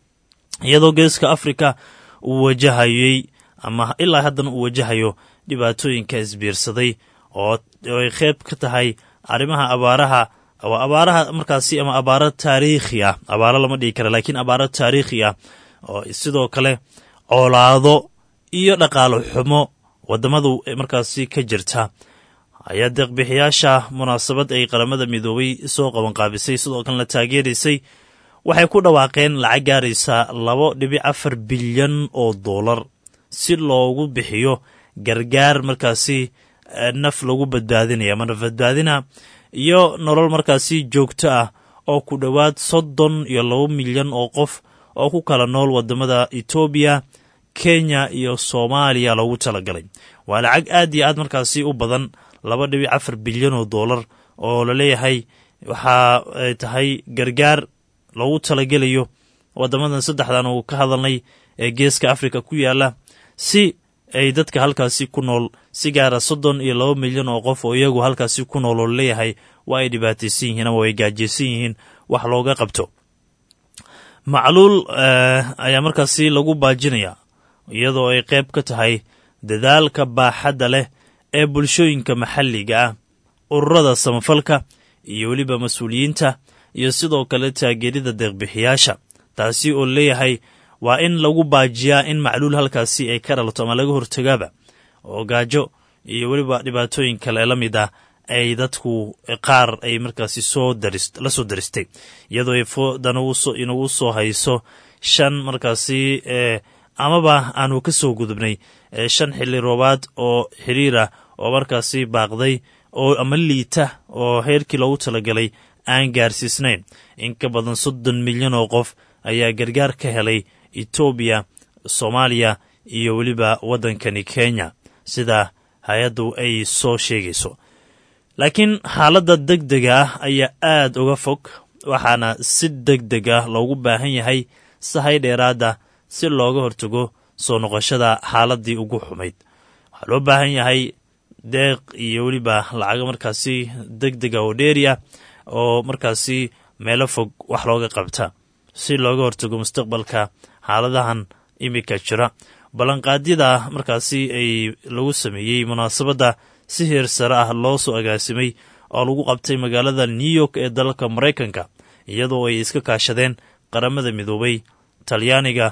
iyadoo geeska africa uu wajahayey ama ilaa haddana uu wajahayo dhibaatooyinka isbiirsaday oo ay qeyb ka tahay arrimaha abaaraha waa abaaraha markaasi ama abaaro taariikhi ah abaaro lama dhigi kara laakiin abaaro taariikhi ah oo sidoo kale coolaado iyo dhaqaalo xumo wadamadu markaasi ka jirta ayaa deeqbixiyaasha munaasabad ay qaramada midoobay soo qabanqaabisay sidoo kalena taageeraysay waxay ku dhawaaqeen lacag gaaraysa labo dhibic afar bilyan oo doolar si loogu bixiyo gargaar markaasi naf lagu badbaadinaya ama naf badbaadina iyo nolol markaasi joogto ah oo ku dhowaad soddon iyo labo milyan oo qof oo ku kala nool wadamada etoobiya kenya iyo soomaaliya loogu talagalay waa lacag aad iyo aad markaasi u badan laba dhibic afar bilyan oo doolar oo la leeyahay waxa ay tahay gargaar loogu talagelayo waddamadan saddexdan uu ka hadalnay ee geeska afrika ku yaala si ay dadka halkaasi ku nool si gaara soddon iyo laba milyan oo qof oo iyagu halkaasi ku nool oo laleeyahay waa ay dhibaataysan yihiin ama way gaajaysan yihiin wax looga qabto macluul ayaa markaasi lagu baajinayaa iyadoo ay qayb ka tahay dadaalka baaxadda leh ee bulshooyinka maxalliga ah ururada samafalka iyo weliba mas-uuliyiinta iyo sidoo kale taageerida deeqbixiyaasha taasi oo leeyahay waa in lagu baajiyaa in macluul halkaasi ay ka dhalato ama laga hortagaaba oo gaajo iyo weliba dhibaatooyin kale la mid ah ay dadku qaar ay markaasi soo la soo daristay iyadoo ay foodan inagu soo hayso shan markaasi amaba aanu ka soo gudubnay shan xilli roobaad oo xiriirah oo markaasi baaqday oo ama liita oo heerkii loogu talagalay aan gaarsiisnayn in ka badan soddon milyan oo qof ayaa gargaar ka helay etoobiya soomaaliya iyo weliba waddankani kenya sida hay-addu ay soo sheegayso laakiin xaaladda deg dega ah ayaa aad uga fog waxaana si deg deg ah loogu baahan yahay sahay dheeraada si looga hortago soo noqoshada xaaladdii ugu xumayd waxaa loo baahan yahay deeq iyo weliba lacago markaasi deg dega oo dheeri ah oo markaasi meelo fog wax looga qabta si looga hortago mustaqbalka xaaladahan imika jira ballanqaadyada markaasi ay lagu sameeyey munaasabadda si heer sare ah loo soo agaasimay oo lagu qabtay magaalada new york ee dalalka maraykanka iyadoo ay iska kaashadeen qaramada midoobay talyaaniga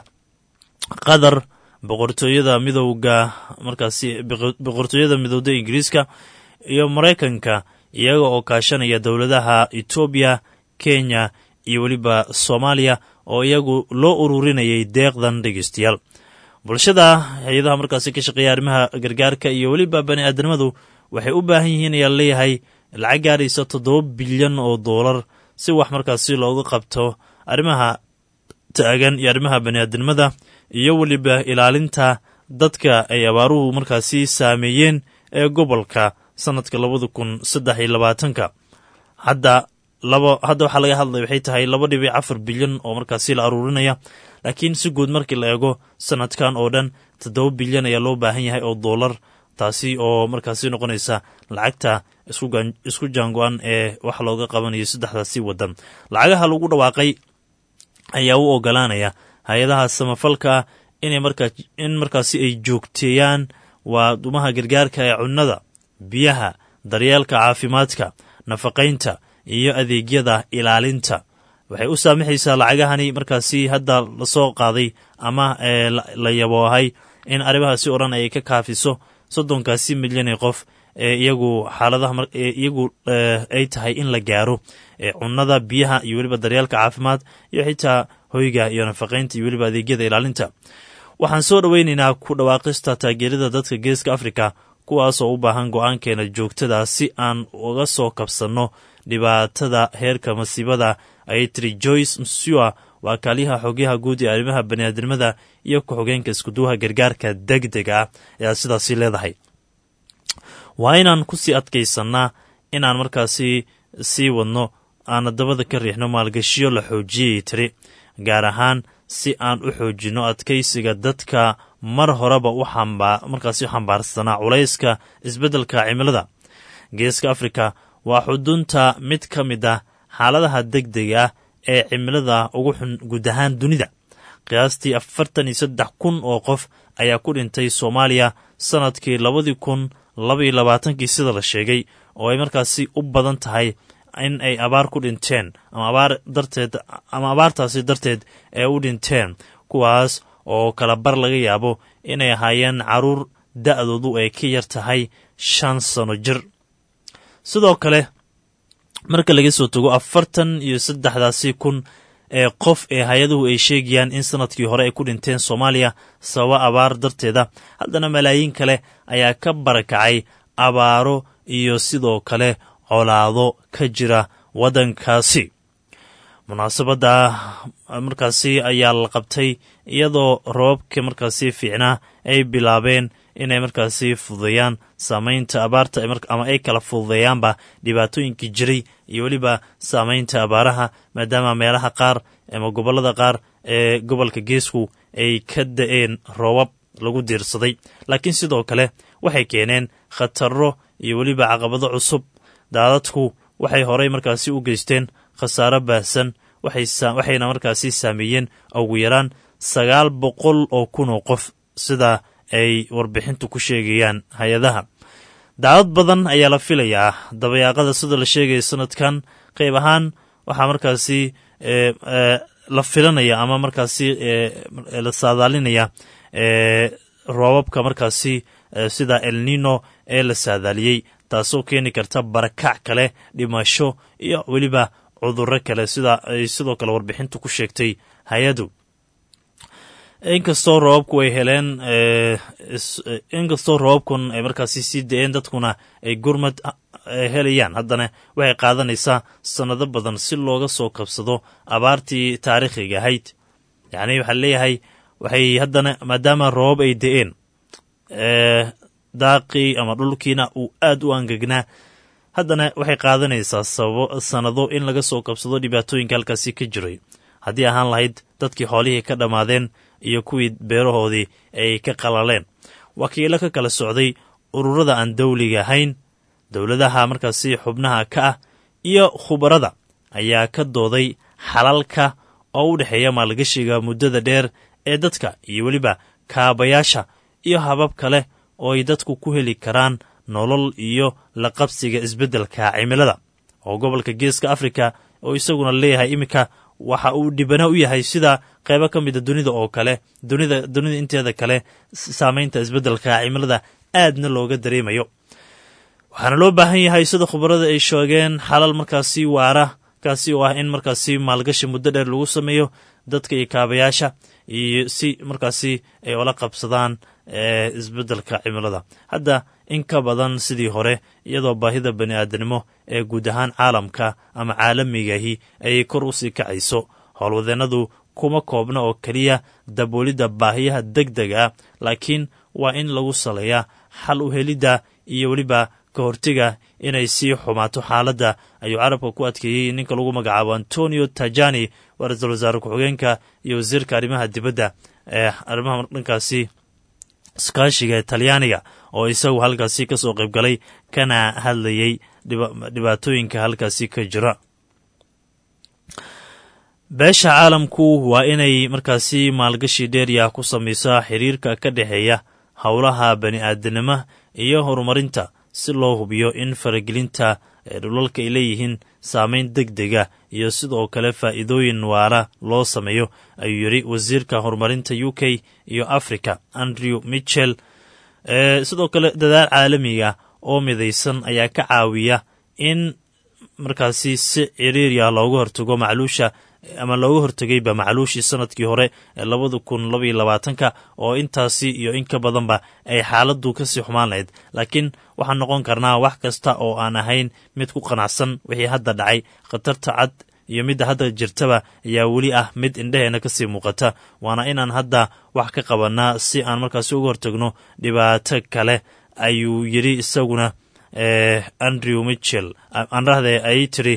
qatar boqortooyada midowga markaasi boqortooyada midowda ingiriiska iyo maraykanka iyaga oo kaashanaya dowladaha etoobiya kenya iyo weliba soomaaliya oo iyagu loo ururinayay deeqdan dhegeystayaal bulshada hay-adaha markaasi ka shaqeeya arrimaha gargaarka iyo weliba bani aadamadu waxay u baahan yihiin ayaa leeyahay lacag gaaraysa toddoba bilyan oo doolar si wax markaasi looga qabto arrimaha taagan iyo arrimaha bani aadamada iyo weliba ilaalinta dadka ay abaaruhu markaasi saameeyeen ee gobolka sanadka labada kun saddex iyo labaatanka hadda laba hadda waxaa laga hadlaya waxay tahay laba dhibic afar bilyan oo markaasi la aruurinaya laakiin si guud markii la eego sanadkan oo dhan toddoba bilyan ayaa loo baahan yahay oo doolar taasi oo markaasi noqonaysa lacagta isku jaango-an ee wax looga qabanayo saddexdaasi waddan lacagaha lagu dhawaaqay ayaa u ogolaanaya hay-adaha samafalka inay markaa in markaasi ay joogteeyaan waa dumaha gargaarka ee cunnada biyaha daryeelka caafimaadka nafaqaynta iyo adeegyada ilaalinta waxay u saamaxaysaa lacagahani markaasi hadda lasoo qaaday ama la yaboohay in arrimahaasi o dhan ay ka kaafiso soddonkaasi milyan ee qof ee iyagu xaaladaha iyagu ay tahay in la gaaro cunnada biyaha iyo weliba daryeelka caafimaad iyo xitaa hoyga iyo nafaqaynta iyo weliba adeegyada ilaalinta waxaan soo dhoweynaynaa ku dhawaaqista taageerada dadka geeska afrika kuwaasoo u baahan go-aankeena joogtada si aan uga soo kabsanno dhibaatada heerka masiibada ayay tiri joyce msua waa kaaliyaha xogyaha guud ee arrimaha baniaadamada iyo ku-xogeenka iskuduwaha gargaarka deg dega ah ayaa sidaasi leedahay waa inaan kusii adkaysannaa inaan markaasi sii wadno aana dabada ka riixno maalgashiyo la xoojiyay tiri gaar ahaan si aan u xoojinno adkaysiga dadka mar horeba u markaasi u xambaarsanaa culayska isbeddelka cimilada geeska afrika waa xudunta mid ka mid ah xaaladaha deg dega ah ee cimilada ugu xun guud ahaan dunida qiyaastii afartan iyo saddex kun oo qof ayaa ku dhintay soomaaliya sannadkii labadii kun labaiyo labaatankii sida la sheegay oo ay markaasi u badan tahay in ay abaar ku dhinteen ama abaar darteed ama abaartaasi darteed ee u dhinteen kuwaas oo kala bar laga yaabo inay ahaayeen caruur da-doodu ay ka yar tahay shan sano jir sidoo kale marka laga soo tago afartan iyo saddexdaasi kun ee qof ee hay-aduhu ay sheegayaan in sanadkii hore ay ku dhinteen soomaaliya sababa abaar darteeda haddana malaayiin kale ayaa ka barakacay abaaro iyo sidoo kale colaado ka jira waddankaasi munaasabadda markaasi ayaa la qabtay iyadoo roobabka markaasi fiicnaa ay bilaabeen inay markaasi fududeeyaan saameynta abaarta ama ay kala fududeeyaanba dhibaatooyinkii jiray iyo weliba saameynta abaaraha maadaama meelaha qaar ama gobollada qaar ee gobolka geesku ay ka da-een roobab lagu diirsaday laakiin sidoo kale waxay keeneen khataro iyo weliba caqabado cusub daadadku waxay horey markaasi u geysteen khasaaro baahsan waxayna markaasi saameeyeen ugu yaraan sagaal boqol oo kun oo qof sida ay warbixintu ku sheegayaan hay-adaha daadad badan ayaa la filayaa dabayaaqada sida la sheegaya sanadkan qayb ahaan waxaa markaasi la filanaya ama markaasi la saadaalinaya roobabka markaasi sida elnino ee la saadaaliyey taasoo keeni karta barakac kale dhimasho iyo weliba cudurro kale sida ay sidoo kale warbixintu ku sheegtay hay-adu inkastoo roobabku ay heleen inkastoo roobabkun ay markaasi sii da-een dadkuna ay gurmad helayaan haddana waxay qaadanaysaa sannado badan si looga soo kabsado abaartii taariikhiga ahayd yacni waxaa leeyahay waxay haddana maadaama roobab ay da-een daaqii ama dhulkiina uu aad u angegnaa haddana waxay qaadanaysaa sababo sannado in laga soo kabsado dhibaatooyinka halkaasi ka jiray haddii ahaan lahayd dadkii xoolihii ka dhammaadeen iyo kuwii beerahoodii ay ka qalaleen wakiilo ka kala socday ururada aan dawliga ahayn dowladaha markaasi xubnaha ka ah iyo khubarada ayaa ka dooday xalalka oo u dhexeeya maalgashiga muddada dheer ee dadka iyo weliba kaabayaasha iyo habab kale oo ay dadku ku heli karaan nolol iyo la qabsiga isbeddelka cimilada oo gobolka geeska afrika oo isaguna leeyahay iminka waxa uu dhibana u yahay sida qaybo ka mida dunida oo kale dunida dunida inteeda kale saameynta isbeddelka cimilada aadna looga dareemayo waxaana loo baahan yahay sida khubarada ay sheegeen xalal markaasi waara kaasi oo ah in markaasi maalgashi muddo dheer lagu sameeyo dadka iyo kaabayaasha iyo si markaasi ay ola qabsadaan isbeddelka cimilada hadda in ka badan sidii hore iyadoo baahida bani aadanimo ee guud ahaan caalamka ama caalamigahi ayay kor u sii kacayso howlwadeennadu kuma koobna oo keliya daboolidda baahiyaha deg deg ah laakiin waa in lagu saleeyaa xal u helidda iyo weliba ka hortega inay sii xumaato xaaladda ayuu carabka ku adkeeyey ninka lagu magacaabo antonio tajani waa ra-iisul wasaare ku-xigeenka iyo wasiirka arrimaha dibadda ee arrimaha dhankaasi iskaashiga ee talyaaniga oo isagu halkaasi ka soo qayb galay kana hadlayey dhibaatooyinka halkaasi ka jira beesha caalamku waa inay markaasi maalgashi dheerya ku samaysaa xiriirka ka dhexeeya howlaha bani aadanimo iyo horumarinta si loo hubiyo in faragelinta dhulalka ay leeyihiin saameyn deg dega iyo sidoo kale faa'iidooyin waara loo sameeyo ayuu yidhi wasiirka horumarinta u k iyo africa andrew mitchell sidoo kale dadaal caalamiga oo midaysan ayaa ka caawiya in markaasi si ciriirya looga hortago macluusha ama looga hortegayba macluushii sanadkii hore ee labada kun labaiyo labaatanka oo intaasi iyo in ka badanba ay xaaladdu kasii xumaan lahayd laakiin waxaan noqon karnaa wax kasta oo aan ahayn mid ku qanacsan wixii hadda dhacay khatarta cad iyo midda hadda jirtaba ayaa weli ah mid indheheena kasii muuqata waana inaan hadda wax ka qabanaa si aan markaasi uga hortagno dhibaato kale ayuu yidhi isaguna andrew mitchell anrahde ay tiri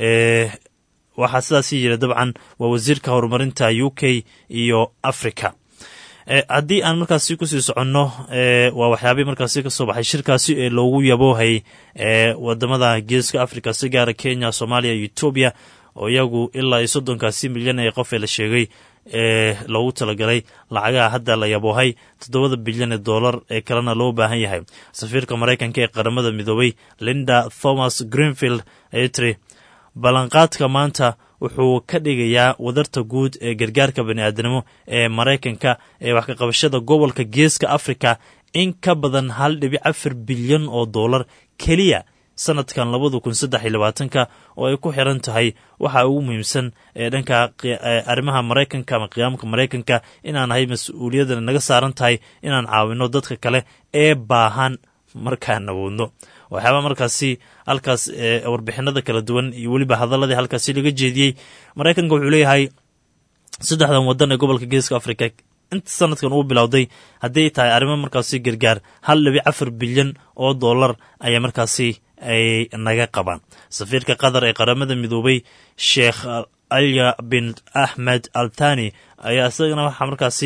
waxaa sidaasii yiri dabcan waa wasiirka horumarinta u k iyo africa haddii aan markaasi kusii soconno waa waxyaabihii markaasi kasoo baxay shirkaasi ee loogu yaboohay wadamada geeska africa si gaara kenya soomaaliya iyo etoobiya oo iyagu ilaa iyo soddonkaasi milyan ee qof ee la sheegay ee loogu talagalay lacagaha hadda la yaboohay toddobada bilyan ee dollar ee kalena loo baahan yahay safiirka maraykanka ee qaramada midoobay linda thomas greenfield ayay tiri ballanqaadka maanta wuxuu ka dhigayaa wadarta guud ee gargaarka bani'aadanimo ee maraykanka ee wax kaqabashada gobolka geeska africa in ka badan hal dhibic afar bilyan oo dollar keliya sanadkan labada kun saddex iyo labaatanka oo ay ku xiran tahay waxa ugu muhiimsan ee dhanka arrimaha maraykanka ama qiyaamka maraykanka inaan nahay mas-uuliyadana naga saaran tahay inaan caawino dadka kale ee baahan markaan awoodno waxyaaba markaasi halkaas warbixinada kala duwan iyo weliba hadaladii halkaasi laga jeediyey maraykanka wuxuu leeyahay saddexdan wadan ee gobolka geeska africa inta sanadkan uu bilowday hadday tahay arrimo markaasi gargaar hal dhibic afar bilyan oo dollar ayaa markaasi ay naga qabaan safiirka qatar ee qaramada midoobay sheekh alya bin axmed al thani ayaa isagana waxaa markaasi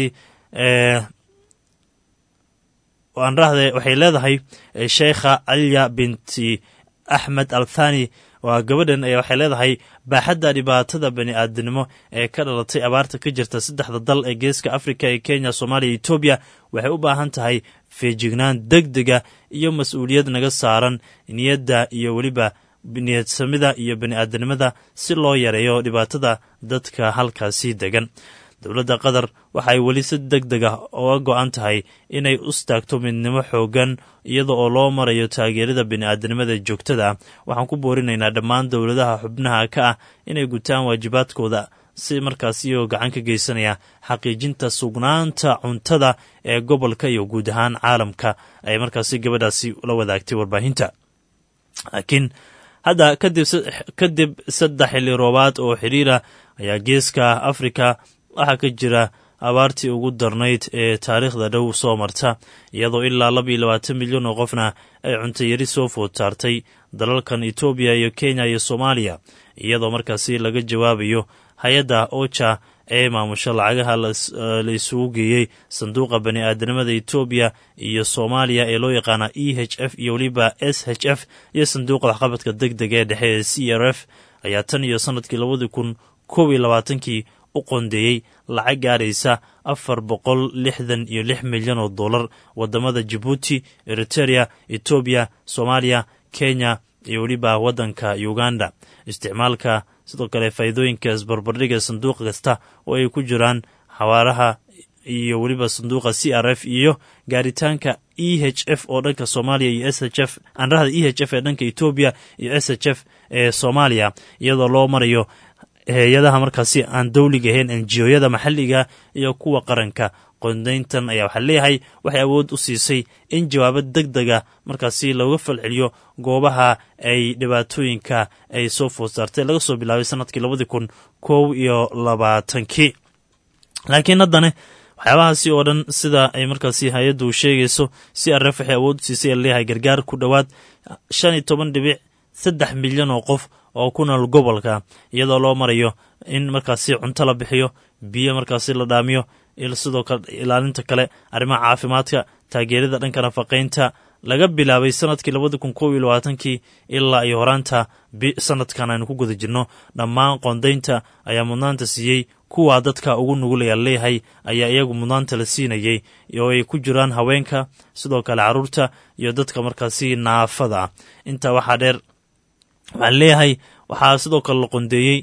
aan rahde waxay leedahay sheekha alya binti axmed al thani waa gabadhan ayaa waxay leedahay baaxadda dhibaatada bani aadamnimo ee ka dhalatay abaarta ka jirta saddexda dal ee geeska afrika ee kenya soomaaliya iyo etoobiya waxay u baahan tahay feejignaan deg dega iyo mas-uuliyad naga saaran niyadda iyo weliba niyadsamida iyo bani aadamnimada si loo yareeyo dhibaatada dadka halkaasi degan dowladda qatar waxa ay weli si deg deg ah uga go-an tahay inay u staagto midnimo xoogan iyada oo loo marayo taageerada bini-aadanimada joogtada ah waxaan ku boorinaynaa dhammaan dowladaha xubnaha ka ah inay gutaan waajibaadkooda si markaas iyagoo gacan ka geysanaya xaqiijinta sugnaanta cuntada ee gobolka iyo guud ahaan caalamka ay markaasi gabadhaasi la wadaagtay warbaahinta laakiin hadda kadib saddex xilli roobaad oo xiriira ayaa geeska afrika waxaa ka jira abaartii ugu darnayd ee taariikhda dhow soo marta iyadoo ilaa laba iyo labaatan milyan oo qofna ay cuntayari soo food saartay dalalkan etoobiya iyo kenya iyo soomaaliya iyadoo markaasi laga jawaabayo hay-adda oja ee maamusho lacagaha la isugu geeyey sanduuqa bani aadanimada etoobiya iyo soomaaliya ee loo yaqaana e h f iyo weliba s h f iyo sanduuqa waxqabadka deg dega ee dhexe ee c r f ayaa tan iyo sanadkii labadii kun koob iyo labaatankii u qondeeyey lacag gaaraysa afar boqol lixdan iyo lix milyan oo dollar wadamada jabuuti eriterea etoobiya soomaaliya kenya iyo weliba waddanka uganda isticmaalka sidoo kale faa'iidooyinka isbarbardhiga sanduuq kasta oo ay ku jiraan xawaaraha iyo weliba sanduuqa c r f iyo gaaritaanka e h f oo dhanka soomaaliya iyo s h f anrahda e h f ee dhanka etoobiya iyo s h f ee soomaaliya iyadoo loo marayo hay-adaha markaasi aan dowliga ahayn enjiyooyada maxalliga iyo kuwa qaranka qondayntan ayaa waxaa leeyahay waxay awood u siisay in jawaabo deg dega markaasi looga falceliyo goobaha ay dhibaatooyinka ay soo food saartay laga soo bilaabay sanadkii labadii kun kow iyo labaatankii laakiin haddana waxyaabahaasi oo dhan sida ay markaasi hay-addu sheegayso si aref waxay awood u siisay a leeyahay gargaar ku dhowaad shan iyo toban dhibic saddex milyan oo qof oo ku nool gobolka iyadoo loo marayo in markaasi cunto la bixiyo biyo markaasi la dhaamiyo sidoo kale ilaalinta kale arrimaha caafimaadka taageerada dhanka nafaqaynta laga bilaabay sanadkii labadi kun kob iyo labaatankii ilaa iyo horaanta sanadkan aynu ku guda jirno dhammaan qondaynta ayaa mudnaanta siiyey kuwa dadka ugu nugulaya leeyahay ayaa iyagu mudnaanta la siinayey oo ay ku jiraan haweenka sidoo kale caruurta iyo dadka markaasi naafada ah intaa waxaa dheer waxaan leeyahay waxaa sidoo kale la qondeeyey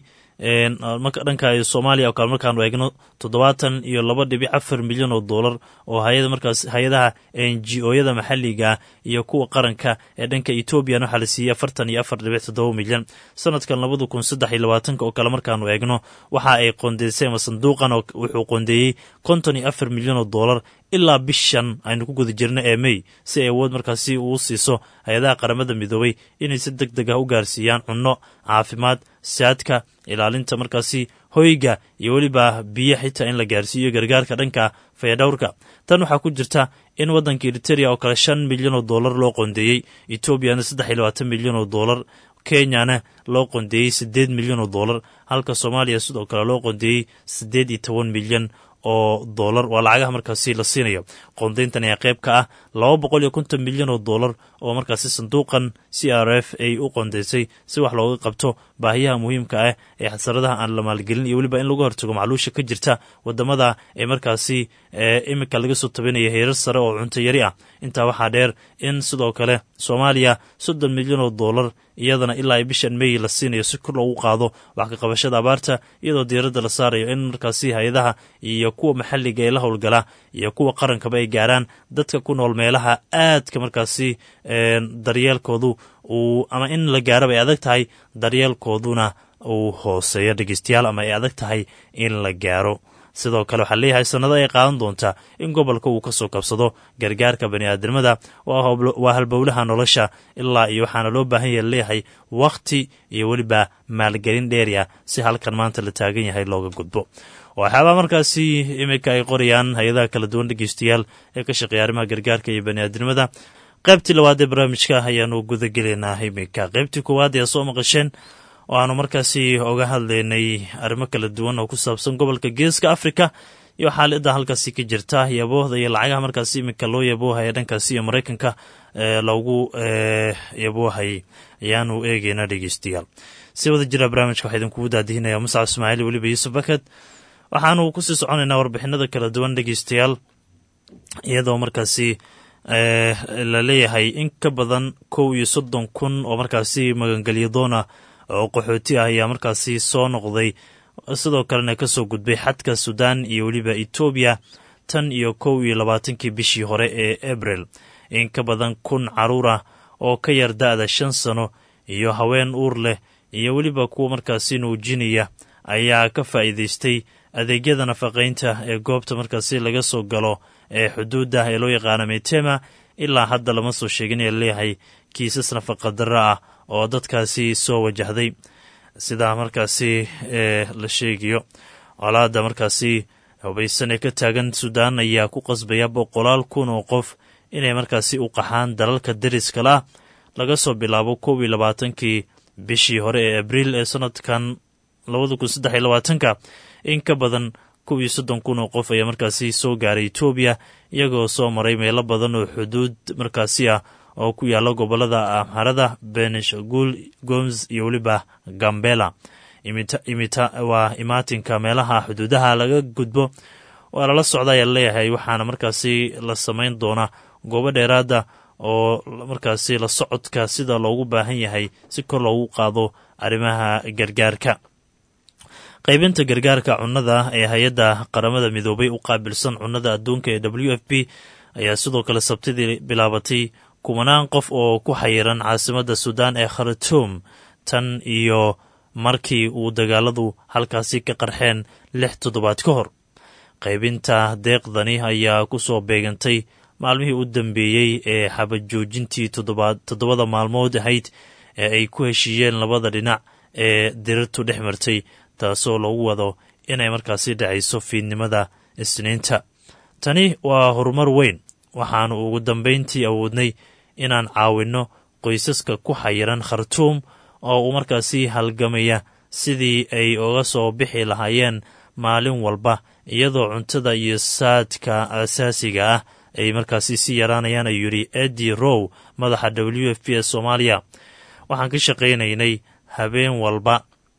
dhanka soomaaliya oo kale markaanu eegno toddobaatan iyo laba dhibic afar milyan oo dollar oo hayada markaas hay-adaha n g o-yada maxalliga iyo kuwa qaranka ee dhanka ethoobiyan waxaa la siiyey afartan iyo afar dhibic toddoba milyan sanadkan labada kun saddex iyo labaatanka oo kale markaanu eegno waxa ay qondeysay ama sanduuqan wuxuu qondeeyey konton iyo afar milyan oo dollar ilaa bishan aynu ku guda jirno ee mey si ay awood markaasi uu siiso hay-adaha qaramada midoobay inay si deg deg ah u gaarsiiyaan cunno caafimaad saadka ilaalinta markaasi hoyga iyo weliba biyo xitaa in la gaarsiiyo gargaarka dhanka fayadhowrka tan waxaa ku jirta in waddanka eriterea oo kale shan milyan oo dollar loo qondeeyey etoobiyana saddex iyo labaatan milyan oo dollar kenyana loo qondeeyey siddeed milyan oo dollar halka soomaaliya sidoo kale loo qondeeyey siddeed iyo toban milyan oo dollar waa lacagaha markaasi la siinayo qondayntan ayaa qayb ka ah laba boqol iyo konton milyan oo dollar oo markaasi sanduuqan c r f ay u qondaysay si wax looga qabto baahiyaha muhiimka ah ee xasaradaha aan la maalgelin iyo weliba in lagu hortago macluusha ka jirta wadamada ee markaasi imika laga soo tabanaya heerar sare oo cunto yari ah intaa waxaa dheer in sidoo kale soomaaliya soddon milyan oo dollar iyadana ilaa ay bishan mey la siinayo si kor loogu qaado wax ka qabashada abaarta iyadoo diiradda la saarayo in markaasi hay-adaha iyo kuwa maxalliga ee la howlgala iyo kuwa qarankaba ay gaaraan dadka ku nool meelaha aadka markaasi daryeelkoodu uu ama in la gaaraba ay adag tahay daryeelkooduna uu hooseeyo dhegeystayaal ama ay adag tahay in la gaaro sidoo kale waxaa leeyahay sannado ay qaadan doontaa in gobolka uu ka soo kabsado gargaarka bani aadamada waa halbowlaha nolosha ilaa iyo waxaana loo baahan yaha leeyahay wakhti iyo weliba maalgelin dheeri ah si halkan maanta la taagan yahay looga gudbo waxyaabaa markaasi iminka ay qorayaan hay-adaha kala duwan dhegeystayaal ee ka shaqeeya arrimaha gargaarka iyo baniaadnimada qaybtii labaad ee barnaamijka ayaanu gudagelaynaa iminka qaybtii koowaad ayaa soo maqasheen oo aanu markaasi oga hadlaynay arrimo kala duwan oo ku saabsan gobolka geeska africa iyo xaalada halkaasi ka jirta yaboohda iyo lacagaha markaasi iminka loo yaboohaya dhankaasi iyo maraykanka loogu yaboohayay ayaanu eegeynaa dhegeystayaal si wada jira barnaamijka waxaa idinkugu daadihinaya muscab ismaaciil weliba yuusuf baked waxaanu kusii soconaynaa warbixinada kala duwan dhegeystayaal iyadoo markaasi la leeyahay in ka badan kow iyo soddon kun oo markaasi magangelyadoona oo qaxooti ah ayaa markaasi soo noqday sidoo kalena kasoo gudbay xadka sudan iyo weliba etoobiya tan iyo kow iyo labaatankii bishii hore ee abril in ka badan kun caruur ah oo ka yar da-da shan sano iyo haween uur leh iyo weliba kuwa markaasi nuujinaya ayaa ka faa'iidaystay adeegyada nafaqaynta ee goobta markaasi laga soo galo ee xuduudda ee loo yaqaano metema ilaa hadda lama soo sheegin ee laleeyahay kiisas nafaqa darro ah oo dadkaasi soo wajahday sidaa markaasi la sheegayo colaada markaasi hubaysan ee ka taagan suudaan ayaa ku qasbaya boqolaal kun oo qof inay markaasi u qaxaan dalalka deriska lah laga soo bilaabo kow iyo labaatankii bishii hore ee abriil ee sanadkan labada kun saddex iyo labaatanka in ka badan kow iyo soddon kun oo qof ayaa markaasi soo gaaray etoobiya iyagoo soo maray meelo badan oo xuduud markaasi ah oo ku yaalla gobolada amharada benishagul goms iyo weliba gambela waa imaatinka meelaha xuduudaha laga gudbo waa lala socda ayaa leeyahay waxaana markaasi la samayn doonaa goobo dheeraada oo markaasi la socodka sida loogu baahan yahay si kor loogu qaado arrimaha gargaarka qaybinta gargaarka cunnada ee hay-adda qaramada midoobay u qaabilsan cunnada adduunka ee w f p ayaa sidoo kale sabtidii bilaabatay kumanaan qof oo ku xayiran caasimadda suudaan ee khartuum tan iyo markii uu dagaaladu halkaasi ka qarxeen lix toddobaad ka hor qaybinta deeqdani ayaa ku soo beegantay maalmihii u dambeeyey ee xabajoojintii toddobada maalmood ahayd ee ay ku heshiiyeen labada dhinac ee dirirtu dhex martay taasoo lagu wado inay markaasi dhacayso fiidnimada isniinta tani waa horumar weyn waxaanu ugu dambayntii awoodnay inaan caawinno qoysaska ku xayiran khartuum oo uu markaasi halgamaya sidii ay uga soo bixi lahaayeen maalin walba iyadoo cuntada iyo saadka asaasiga ah ay markaasi si yaraanayaan ayuu yidhi edi row madaxa w f p ee soomaaliya waxaan ka shaqaynaynay habeen walba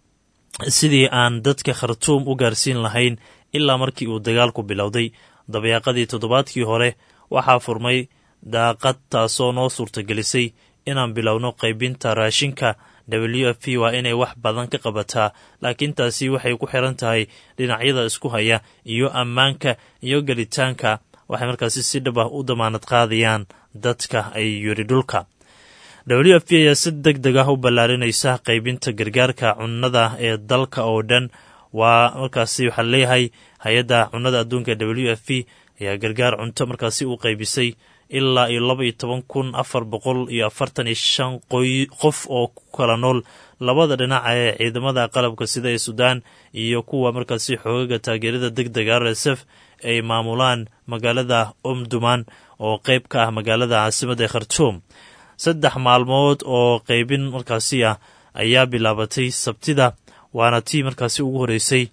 sidii aan dadka khartuum u gaarsiin lahayn ilaa markii uu dagaalku bilowday dabeeqadii toddobaadkii hore waxaa furmay daaqad taasoo noo suurtagelisay inaan bilowno qaybinta raashinka w f p waa inay wax badan ka qabataa laakiin taasi waxay ku xiran tahay dhinacyada isku haya iyo ammaanka iyo gelitaanka waxay markaasi si dhab ah u damaanad qaadayaan dadka ay yidhi dhulka w f p ayaa si deg deg ah u ballaarinaysa qaybinta gargaarka cunnada ee dalka oo dhan waa markaasi waxaa leeyahay hay-adda cunnada adduunka w f p ayaa gargaar cunto markaasi u qaybisay ilaa iyo laba iyo toban kun afar boqol iyo afartan iyo shan qof oo ku kala nool labada dhinac ee ciidamada qalabka sida ee suudaan iyo kuwa markaasi xoogaga taageerada deg dega r s f ay maamulaan magaalada omduman oo qeyb ka ah magaalada caasimadda ee khartuum saddex maalmood oo qeybin markaasi ah ayaa bilaabatay sabtida waana tii markaasi ugu horeysay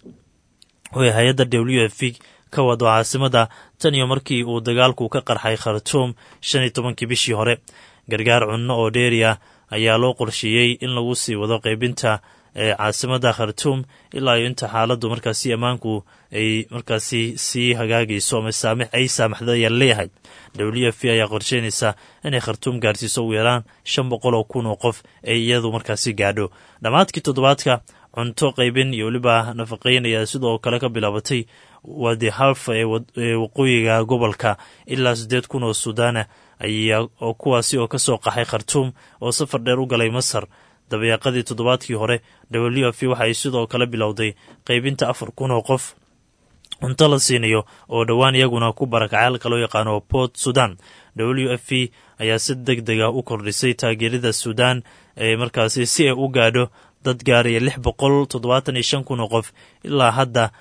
oo hay-adda w f p ka wado caasimadda tan iyo markii uu dagaalku ka qarxay khartuum shan iyo tobankii bishii hore gargaar cunno oo dheeri ah ayaa loo qorsheeyey in lagu sii wado qaybinta ee caasimadda khartuum ilaa iyo inta xaaladdu markaasi ammaanku ay markaasi sii hagaagayso ama saamix ay saamaxda ayaa leeyahay w f p ayaa qorsheynaysa inay khartuum gaarsiiso ugu yaraan shan boqol oo kun oo qof ay iyadu markaasi gaadho dhammaadkii toddobaadka cunto qaybin iyo weliba nafaqeyn ayaa sidoo kale ka bilaabatay wadi halfa ee waqooyiga gobolka ilaa siddeed kun oo suudaana ayaa oo kuwaasi oo kasoo qaxay khartuum oo safar dheer u galay masar dabeeqadii toddobaadkii hore w f p waxa ay sidoo kale bilowday qaybinta afar kun oo qof cunto la siinayo oo dhowaan iyaguna ku barakacay halka loo yaqaano port sudan w f p ayaa si deg deg ah u kordhisay taageerada suudaan ee markaasi si ay u gaadho dad gaaraya lix boqol toddobaatan iyo shan kun oo qof ilaa hadda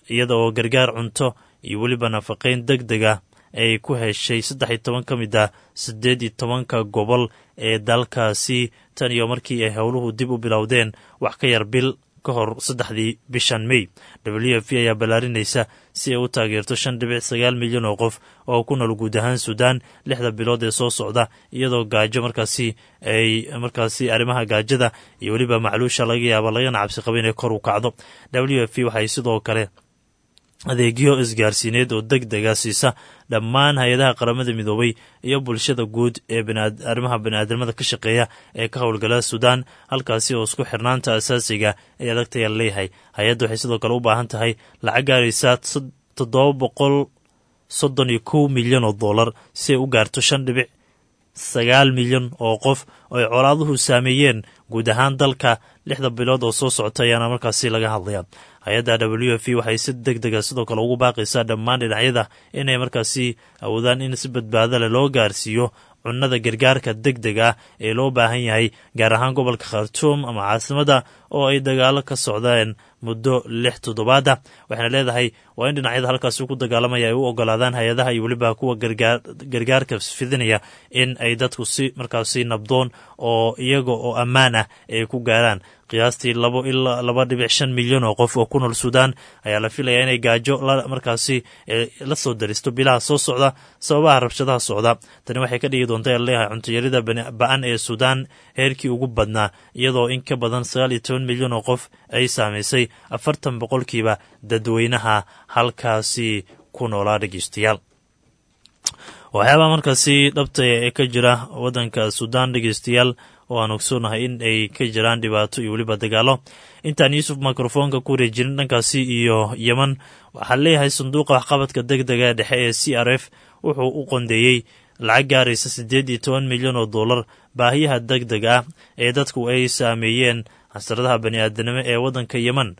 iyada oo gargaar cunto iyo weliba nafaqayn deg deg ah ay ku heshay saddex iyo toban ka mid ah siddeed iyo tobanka gobol ee dalkaasi tan iyo markii ay howluhu dib u bilowdeen wax ka yar bil ka hor saddexdii bishan may w f p ayaa ballaarinaysa si ay u taageerto shan dhibic sagaal milyan oo qof oo ku nool guud ahaan suudaan lixda bilood ee soo socda iyadoo gaajo markaasi ay markaasi arrimaha gaajada iyo weliba macluusha laga yaaba lagana cabsi qaba inay kor u kacdo w f p waxay sidoo kale adeegyo isgaarsiineed oo deg dega siisa dhammaan hay-adaha qaramada midoobay iyo bulshada guud ee arrimaha baniaadamada ka shaqeeya ee ka howlgala suudaan halkaasi oo isku xirnaanta asaasiga ee adagtaya leeyahay hay-adda waxay sidoo kale u baahan tahay lacag gaaraysa toddoba boqol soddon iyo kow milyan oo dollar si ay u gaarto shan dhibic sagaal milyan oo qof oo ay colaaduhu saameeyeen guud ahaan dalka lixda bilood oo soo socota ayaana markaasi laga hadlaya hay-adda w f waxay si deg dega sidoo kale ugu baaqaysaa dhammaan dhinacyada inay markaasi awoodaan in si badbaado leh loo gaarsiiyo cunnada gargaarka deg deg ah ee loo baahan yahay gaar ahaan gobolka khartuum ama caasimada oo ay dagaalo ka socdeen muddo lix toddobaada waxayna leedahay waa in dhinacyada halkaasi ku dagaalamaya ay u ogolaadaan hay-adaha iyo weliba kuwa gargaarka fidinaya in ay dadku si markaasi nabdoon oo iyaga oo ammaan ah ay ku gaaraan qiyaastii labo ilaa laba dhibic shan milyan oo qof oo ku nool suudaan ayaa la filayaa inay gaajo markaasi la soo daristo bilaha soo socda sababaha rabshadaha socda tani waxay ka dhigi doonta leeyahay cuntayarida ba-an ee suudaan heerkii ugu badnaa iyadoo in ka badan sagaal iyo toban milyan oo qof ay saamaysay afartan boqolkiiba dadweynaha halkaasi ku noolaa dhegeystayaal waxyaabaha markaasi dhabta ee ka jira waddanka suudaan dhegeystayaal oo aan ogsoonahay in ay ka jiraan dhibaato iyo weliba dagaalo intaan yuusuf mikrofoonka ku wareejirin dhankaasi iyo yeman waxaa leeyahay sanduuqa waxqabadka deg dega ee dhexe ee c r f wuxuu u qondeeyey lacag gaaraysa siddeed iyo toban milyan oo dollar baahiyaha deg deg ah ee dadku ay saameeyeen casradaha bani aadanimo ee waddanka yeman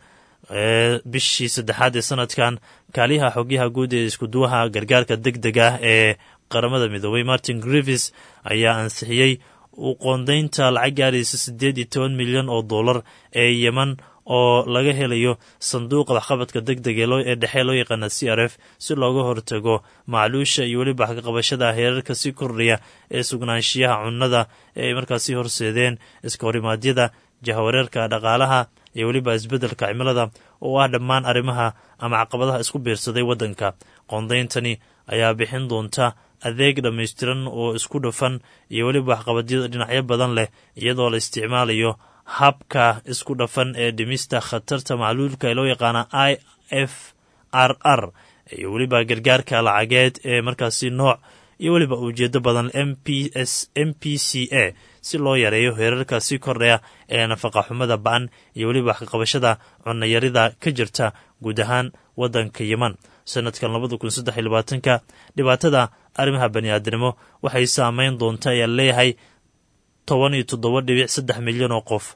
bishii saddexaad ee sanadkan kaaliyaha xogyaha guud ee iskuduwaha gargaarka deg deg ah ee qaramada midoobay martin grivis ayaa ansixiyey u qoondaynta lacag gaaraysa siddeed iyo toban milyan oo dollar ee yeman oo laga helayo sanduuqa waxqabadka deg deg ee dhexe loo yaqaana c r f si looga hortago macluusha iyo weliba xaqaqabashada heerarka si kordhaya ee sugnaanshiyaha cunnada ee ay markaasi horseedeen iska horimaadyada jahawareerka dhaqaalaha iyo weliba isbeddelka cimilada oo ah dhammaan arrimaha ama caqabadaha isku biirsaday waddanka qoondayntani ayaa bixin doonta adeeg dhammaystiran oo isku dhafan iyo weliba waxqabadyada dhinacyo badan leh iyadoo la isticmaalayo habka isku dhafan ee dhimista khatarta macluulka ee loo yaqaana i f r r iyo weliba gargaarka lacageed ee markaasi nooc iyo weliba ujeedo badan m p s m p c a si loo yareeyo heerarka sii kordhaya ee nafaqa xumada ba-an iyo weliba waxkaqabashada cunayarida ka jirta guud ahaan waddanka yeman sanadkan labada kun saddex iyo labaatanka dhibaatada arrimaha bani aadamnimo waxay saameyn doonta ayaa leeyahay toban iyo toddoba dhibic saddex milyan oo qof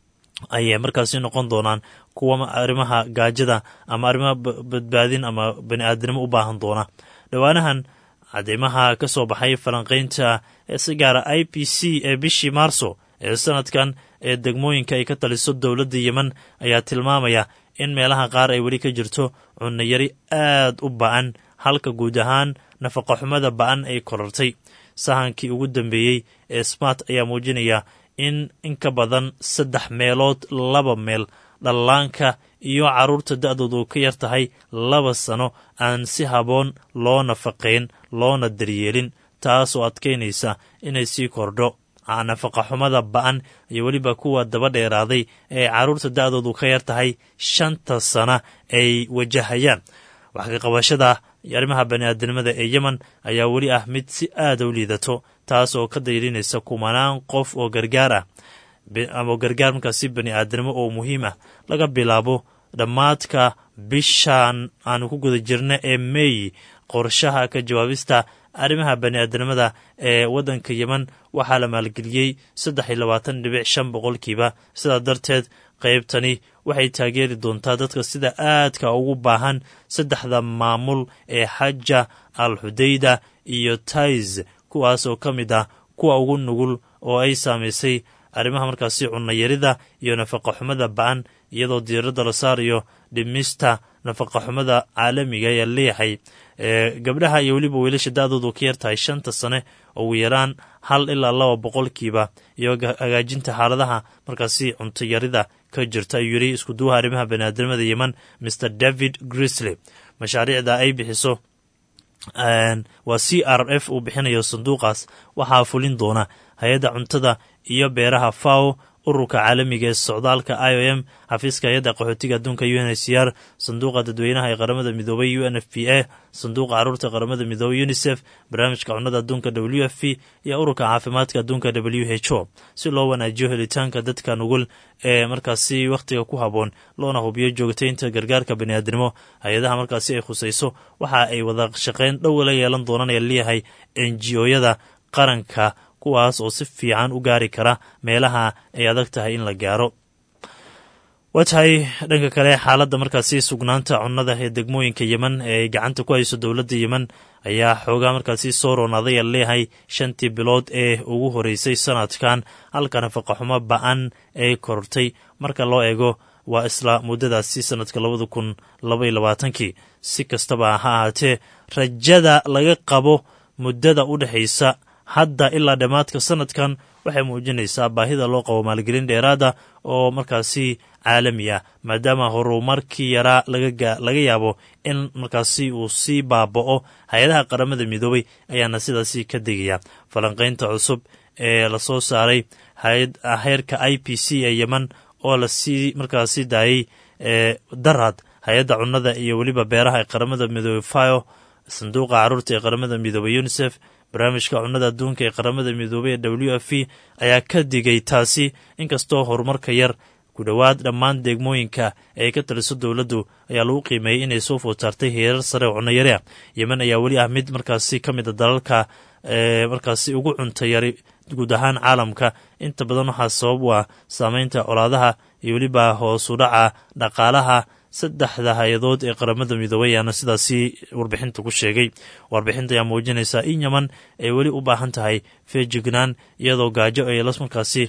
ayay markaasi noqon doonaan kuwa arrimaha gaajada ama arrimaha badbaadin ama bani aadamnimo u baahan doona dhowaanahan cadeymaha ka soo baxay falanqaynta ee si gaara i p c ee bishii maarso ee sanadkan ee degmooyinka ay ka taliso dowladda yemen ayaa tilmaamaya in meelaha qaar ay weli ka jirto cunayari aad u ba-an halka guud ahaan nafaqaxumada ba-an ay korartay sahankii ugu dambeeyey ee smart ayaa muujinaya in in ka badan saddex meelood laba meel dhallaanka iyo carruurta da-doodu ka yar tahay laba sano aan si haboon loo nafaqayn loona daryeelin taasoo adkaynaysa inay sii kordho nafaqaxumada ba-an iyo weliba kuwa daba dheeraaday ee carruurta da-doodu ka yar tahay shanta sana ay wajahayaan wax ka qabashada arrimaha bani-aadamnimada ee yemen ayaa weli ah mid si aada u liidato taas oo ka dayrinaysa kumanaan qof oo gargaar ah ama gargaar markaasi bani aadamnimo oo muhiim ah laga bilaabo dhammaadka bishan aanu ku guda jirna ee meey qorshaha ka jawaabista arrimaha bani aadamnimada ee waddanka yemen waxaa la maalgeliyey saddex iyo labaatan dhibic shan boqolkiiba sidaa darteed qaybtani waxay taageeri doontaa dadka sida aadka ugu baahan saddexda maamul ee xaja al xudayda iyo tais kuwaas oo ka mid ah kuwa ugu nugul oo ay saamaysay arrimaha markaasi cunayarida iyo nafaqaxumada ba-an iyadoo diiradda la saarayo dhimista nafaqa xumada caalamiga ayaa leeyahay gabdhaha iyo weliba wiilasha da-doodu ka yartahay shanta sane ugu yaraan hal ilaa laba boqolkiiba iyo hagaajinta xaaladaha markaasi cuntayarida ka jirta ayuu yidhi iskuduwaha arrimaha baniaadamada yeman mr david grisley mashaariicda ay bixiso waa c r f uu bixinayo sanduuqaas waxaa fulin doona hay-adda cuntada iyo beeraha faw ururka caalamiga ee socdaalka i o m xafiiska hay-adda qaxootiga adduunka u n h c r sanduuqa dadweynaha ee qaramada midoobay u n f p a sanduuqa caruurta qaramada midoobay unisef barnaamijka cunnada adduunka w f p iyo ururka caafimaadka adduunka w h o si loo wanaajiyo helitaanka dadka nugul ee markaasi wakhtiga ku habboon loona hubiyo joogtaynta gargaarka baniaadnimo hay-adaha markaasi ay khusayso waxa ay wada shaqayn dhow la yeelan doonaan ee leeyahay n g o-yada qaranka kuwaas oo si fiican u gaari kara meelaha ay adag tahay in la gaaro waa tahay dhanka kale xaaladda markaasi sugnaanta cunnada ee degmooyinka yemen ee ay gacanta ku hayso dowladda yemen ayaa xoogaa markaasi soo roonaaday a leeyahay shantii bilood ee ugu horeysay sanadkan halka nafaqaxumo ba-an ee korortay marka loo eego waa isla muddadaasi sanadka labada kun labaiyo labaatankii si kastaba ha ahaatee rajada laga qabo muddada u dhexaysa hadda ilaa dhammaadka sanadkan waxay muujinaysaa baahida loo qabo maalgelin dheeraada oo markaasi caalami ah maadaama horumarkii yaraa laga yaabo in markaasi uu sii baaba'o hay-adaha qaramada midoobay ayaana sidaasi ka digaya falanqaynta cusub ee lasoo saaray heerka i p c ee yemen oo lasii markaasi daayey darad hay-adda cunnada iyo weliba beeraha ee qaramada midoobey fio sanduuqa caruurta ee qaramada midoobey unisef barnaamijka cunnada adduunka ee qaramada midoobey ee w f p ayaa ka digay taasi inkastoo horumarka yar ku dhowaad dhammaan degmooyinka ee ka taliso dowladdu ayaa lagu qiimeeyey inay soo food saartay heerar sare oo cunnayari ah yemen ayaa weli ah mid markaasi ka mid a dalalka markaasi ugu cuntayari guud ahaan caalamka inta badan waxaa sabab u ah saameynta colaadaha iyo weliba hoosu dhaca dhaqaalaha saddexda hay-adood ee qaramada midoobay ayaana sidaasi warbixinta ku sheegay warbixinta ayaa muujinaysaa in yeman ay weli u baahan tahay feejignaan iyadoo gaajo ay markaasi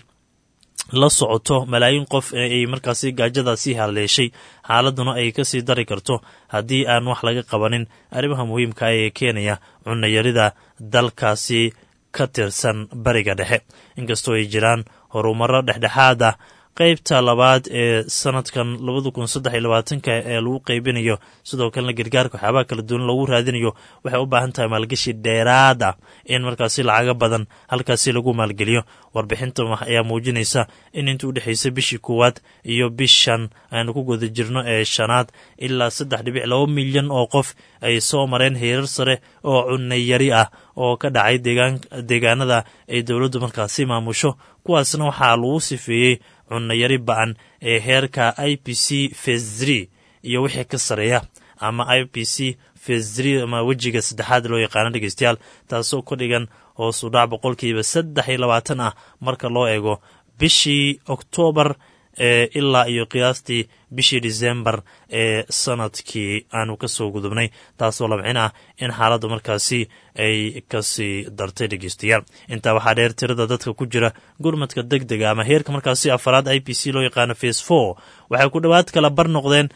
la socoto malaayiin qof ay markaasi gaajadaasii haleeshay xaaladuna ay kasii dari karto haddii aan wax laga qabanin arrimaha muhiimka ah ee keenaya cunayarida dalkaasi ka tirsan bariga dhexe inkastoo ay jiraan horumaro dhexdhexaad ah qaybta labaad ee sanadkan labada kun saddex iyo labaatanka ee lagu qaybinayo sidoo kalena gargaarka waxyaabaha kala duwan loogu raadinayo waxay u baahan tahay maalgashi dheeraad ah in markaasi lacaga badan halkaasi lagu maalgeliyo warbixinta ayaa muujinaysa in inta u dhexaysa bishii koowaad iyo bishan aynu ku guda jirno ee shanaad ilaa saddex dhibic laba milyan oo qof ay soo mareen heerar sare oo cunayari ah oo ka dhacay deegaanada ay dowladdu markaasi maamusho kuwaasna waxaa lagu sifeeyey cunayari ba-an ee heerka i p c fesri iyo wixii ka sareeya ama i p c fesri ama wejiga saddexaad loo yaqaano dhegeystayaal taasoo ka dhigan hoos u dhac boqolkiiba saddex iyo labaatan ah marka loo eego bishii oktoobar ee ilaa iyo qiyaastii bishii disembar ee sanadkii aanu ka soo gudubnay taasoo labcin ah in xaaladda markaasi ay kasii dartay dhegeystayaal intaa waxaa dheer tirada dadka ku jira gurmadka deg dega ama heerka markaasi afaraad i p c loo yaqaano face four waxay ku dhowaad kala bar noqdeen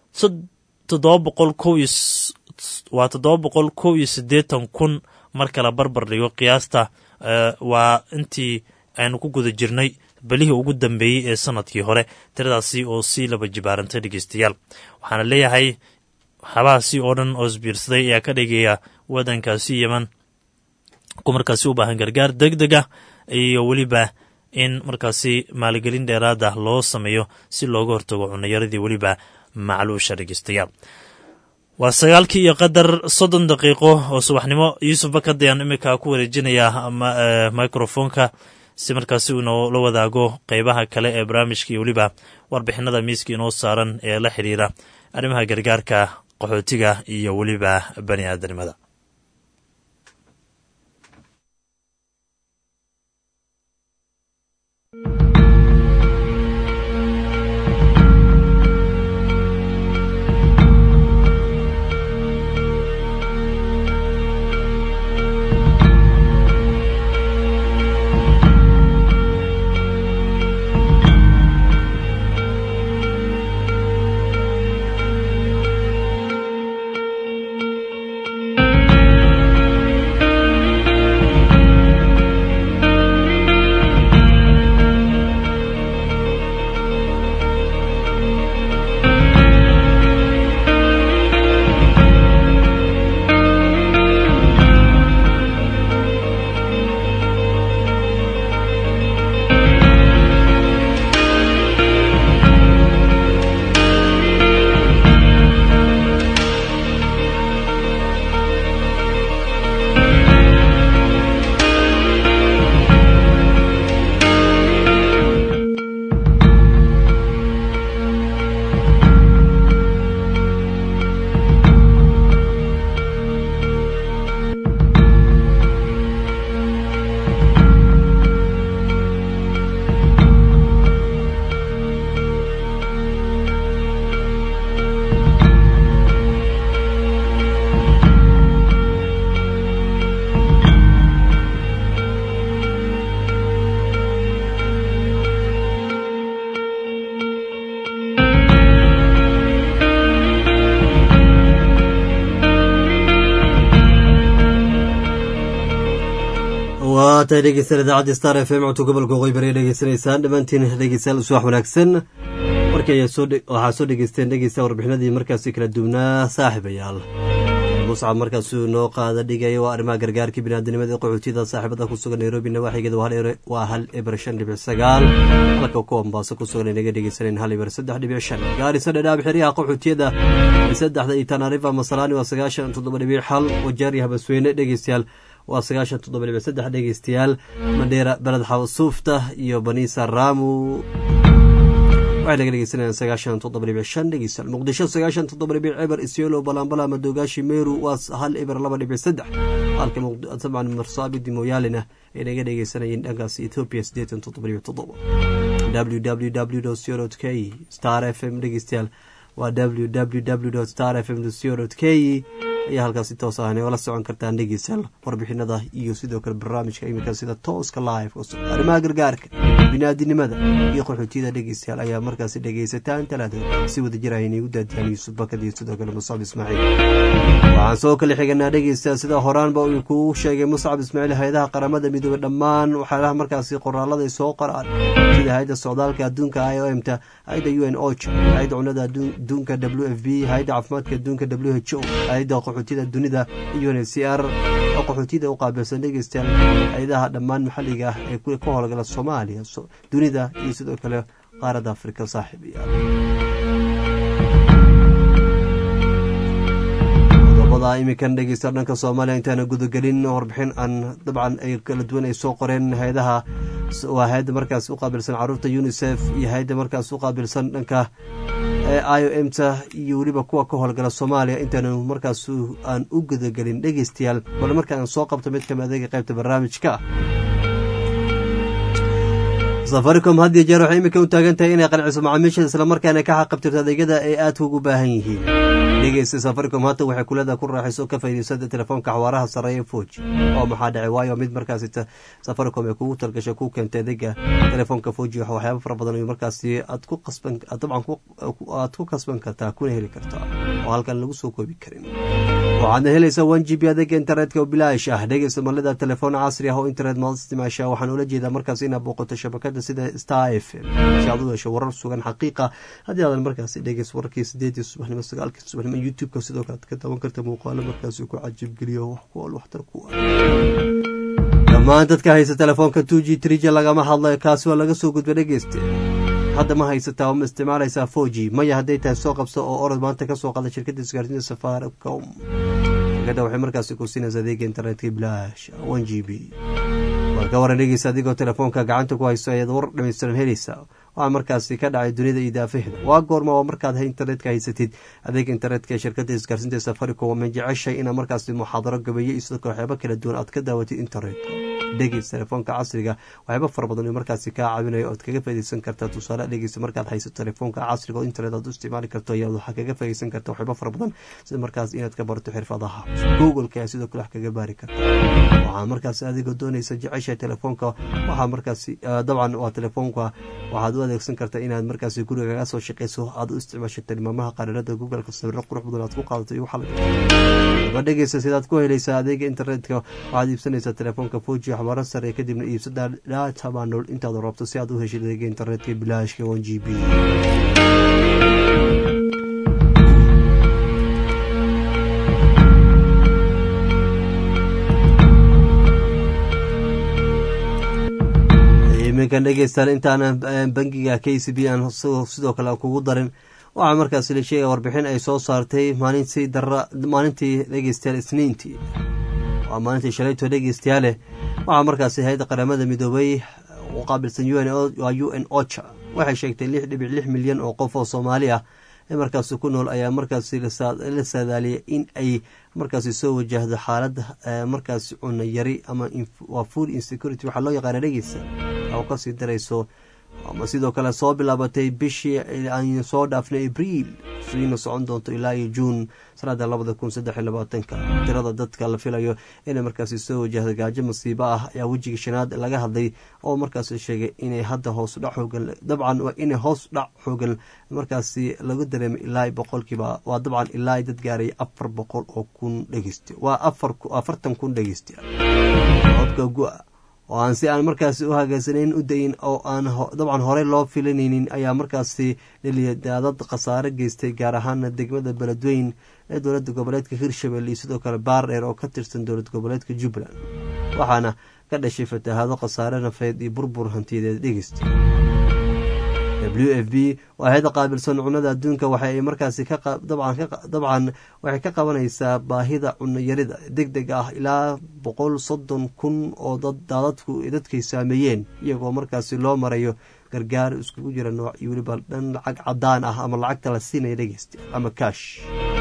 toddoba boqol kow iyo waa toddoba boqol kow iyo siddeetan kun marka la barbar dhigo qiyaasta waa intii aynu ku guda jirnay belihii ugu dambeeyey ee sanadkii hore tiradaasi oo sii laba jibaarantay dhegeystayaal waxaana leeyahay waxyaabahaasi oo dhan oo isbiirsaday ayaa ka dhigaya waddankaasi yeman ku markaasi u baahan gargaar deg deg ah iyo weliba in markaasi maalgelin dheeraada loo sameeyo si looga hortago cunayaradii weliba macluusha dhegeystayaal waa sagaalkii iyo qadar soddon daqiiqo oo subaxnimo yuusuf bakad ayaan iminka ku wareejinayaa microfonka si markaasi uu inoola wadaago qeybaha kale ee barnaamijka iyo weliba warbixinada miiska inoo saaran ee la xidhiira arrimaha gargaarka qaxootiga iyo weliba bani aadanimada waa tahay dhegeystayaal idaacadda star f m codka gobolka waqooyi bari dhegeysanaysaan dhammaantiin dhegeystayaal subax wanaagsan markay waxaa soo dhegeysteen dhegeysta warbixinadii markaasi kala duwnaa saaxiibayaal muscab markaasuu noo qaada dhigaya waa arrimaha gargaarka biniaadamnimada qaxootiyada saaxiibada ku sugan nairobi nawaaxigeeda waa hal eber shan dhibic sagaal halka kuwa mombaaso ku sugan inaga dhegeysaneen hal eber saddex dhibic shan gaarisa dhadhaab xeryaha qaxootiyada saddexda iyo tanarifa masalaani waa sagaashan toddoba dhibic xal wajaari habasweyne dhegeystayaal waa sagaashan toddoba dhibic saddex dhegeystayaal madheera beled xawsuufta iyo baniisa raamu waxay naga dhegeysanayaan sagaashan toddoba dhibic shan dhegeystayaal muqdisho sagaashan toddoba dhibic eber isyolo balambala madogaashi meru waa hal eber laba dhibic saddex halka dabcan marsaabidi mooyaalena ay naga dhegeysanayeen dhankaas ethiopia siddeetan toddoba dhibic toddoba w w w co k star f m dhegeystayaal waa w w w star f m co k ayaa halkaasi toos ahna ola socon kartaan dhegeystayaal warbixinada iyo sidoo kale barnaamijka iminka sida tooska live arrimaha gargaarka biniaadinimada iyo qaxootiyada dhegeystayaal ayaa markaasi dhegeysataan talaada si wada jir ayna igu daadiyaan yuusuf bakad iyo sidoo kale muscab ismaaciil waxaan soo kala xiganaa dhegeystayaal sida horaanba uu kuu sheegay muscab ismaaciil hay-adaha qaramada midoobey dhammaan waxyaalaha markaasi qoraalada ay soo qoraan sida hay-adda socdaalka adduunka i o m ta hay-adda u n ocha hay-adda cunada adduunka w f b hay-adda caafimaadka adduunka w h o hay-adda qaxootiyada dunida u n c r oo qaxootiyada u qaabilsan dhegeystayaal hay-adaha dhammaan maxalliga ah ee ka howlgala soomaaliya dunida iyo sidoo kale qaaradda afrika saaxiibayaal qodobada iminkan dhegeysta dhanka soomaaliya intaana gudagelin warbixin aan dabcan ay kala duwan ay soo qoreen hay-adaha waa hay-adda markaas u qaabilsan caruurta unisef iyo hay-adda markaas u qaabilsan dhanka i o m ta iyo weliba kuwa ka howlgala soomaaliya intaanu markaas aan u gudagelin dhegeystayaal bal markaan soo qabto mid kamid adeega qaybta barnaamijka safaricom had iyo jeer waxay iminka u taagan tahay inay qanciso macaamiisha islamarkaana ka xaqabtirto adeegyada ay aadka ugu baahan yihiin dhegeysta safaricom hata waxay kulada ku raaxayso ka faa'iidaysada telefoonka xawaaraha sarreeya foj oo maxaa dhacay waayo mid markaasi safaricom ay kugu talgashay ku keentay adeega telefoonka foji waxyaaba fara badan oo markaasi aad ku qasban dabcan aad ku kasban kartaa kuna heli kartaa oo halkan lagu soo koobi karin waxaadna helaysaa one g b adeega internetka oo bilaash ah dhegeysta malida telefoon casri ah oo internet maad isticmaasha waxaan ula jeedaa markaas inaad booqato shabakada sida star f m si aad u hesho warar sugan xaqiiqa haddii aadan markaasi dhegeys wararkii sideedii subaxnimo sagaalkii subaxnimo youtube-ka sidoo kale aad ka daawan karta muuqaalo markaasi ku cajibgeliyo wax ku ol waxtar ku ah dhammaan dadka haysta telefoonka two g three g lagama hadlayo kaasi waa laga soo gudba dhegeyste hadda ma haysataa ma isticmaalaysaa four g maya hadday tahay soo qabso oo orod maanta kasoo qada shirkadda isgaarsiinta safaricom shirkadda waxay markaasi ku siinaysa adeega internetka bilaash one g b war ka waran dhegeysa adigoo telefoonka gacanta ku hayso ayaad war dhamaystiran helaysaa waxaa markaasi ka dhacay dunida iyo daafaheeda waa goorma waa markaad internetka haysatid adeega internetka ee shirkadda isgaarsiinta safaricom waa ma jeceshay inaad markaasi muxaadaro gabeeyo iyo sidoo kale waxyaaba kala duwan aad ka daawatid internetka dhegeys telefoonka casriga waxyaaba fara badan oo markaasi kaa caawinayo oad kaga faideysan kartaa tusaale dhegeysa markaad hayso telefoonka casriga oo internet aad u isticmaali karto ayaad waxaa kaga faideysan karta waxyaaba fara badan sida markaas inaad ka barto xirfadaha googleka ayaa sidoo kale wax kaga baari karta waxaa markaasi adigoo doonaysa jecesha telefoonka waxaa markaasi dabcan waa telefoonka waxaad u adeegsan kartaa inaad markaasi guriga kaga soo shaqeyso aad u isticmaasho tilmaamaha qariirada googleka sawiro qurux badan aad ku qaadato iyo waxaa dhegeysa sidaad ku helaysaa adeega internetka waxaad iibsanaysaa telefoonka foji xabaaro sare kadibna iibsada data banool intaad rabto si aad u heshid adeega internetka bilaashka one g b iminkan dhegeystaan intaana bangiga k c b aan sidoo kale kugu darin waxaa markaasi la sheegaya warbixin ay soo saartay maalintii dara maalintii dhegeystayaal isniintii waa maalintii shalayto dhegeystayaale waxaa markaasi hay-adda qaramada midoobay u qaabilsan waa u n ocha waxay sheegtay lix dhibic lix milyan oo qof oo soomaali ah ee markaasi ku nool ayaa markaasi la saadaaliyay in ay markaasi soo wajahdo xaalad markaasi cunno yari ama waa food insecurity waxaa loo yaqaana dhegeysa oo kasii darayso ama sidoo kale soo bilaabatay bishii aan soo dhaafnay abriil siina socon doonto ilaa iyo juun sanada labada kun saddex iyo labaatanka tirada dadka la filayo inay markaasi soo wajahda gaajo masiibo ah ayaa wejiga shanaad laga hadlay oo markaasi sheegay inay hadda hoos dhac xoogan dabcan waa inay hoos dhac xoogan markaasi lagu dareemay ilaa boqolkiiba waa dabcan ilaa dad gaaray afar boqol oo kun dhegeysta waa afartan kun dhegeysta codka gu-a oo aan si aan markaasi u hagaagsaneyn u dayin oo aan dabcan horey loo filanaynin ayaa markaasi dhaliya daadad khasaare geystay gaar ahaana degmada beledweyn ee dowlada goboleedka hirshabelle iyo sidoo kale baardheer oo ka tirsan dowlad goboleedka jubbaland waxaana ka dhashay fatahaado khasaare nafeed iyo burbur hantiyadeed dhegeysta w f b waa hay-ada qaabilsan cunada adduunka waxay markaasi dabcan waxay ka qabanaysaa baahida cunayarida deg deg ah ilaa boqol soddon kun oo daadadku dadkay saameeyeen iyagoo markaasi loo marayo gargaar iskugu jira nooc iyo weliba dhan lacag cadaan ah ama lacagta la siinaya dhegeysta ama kash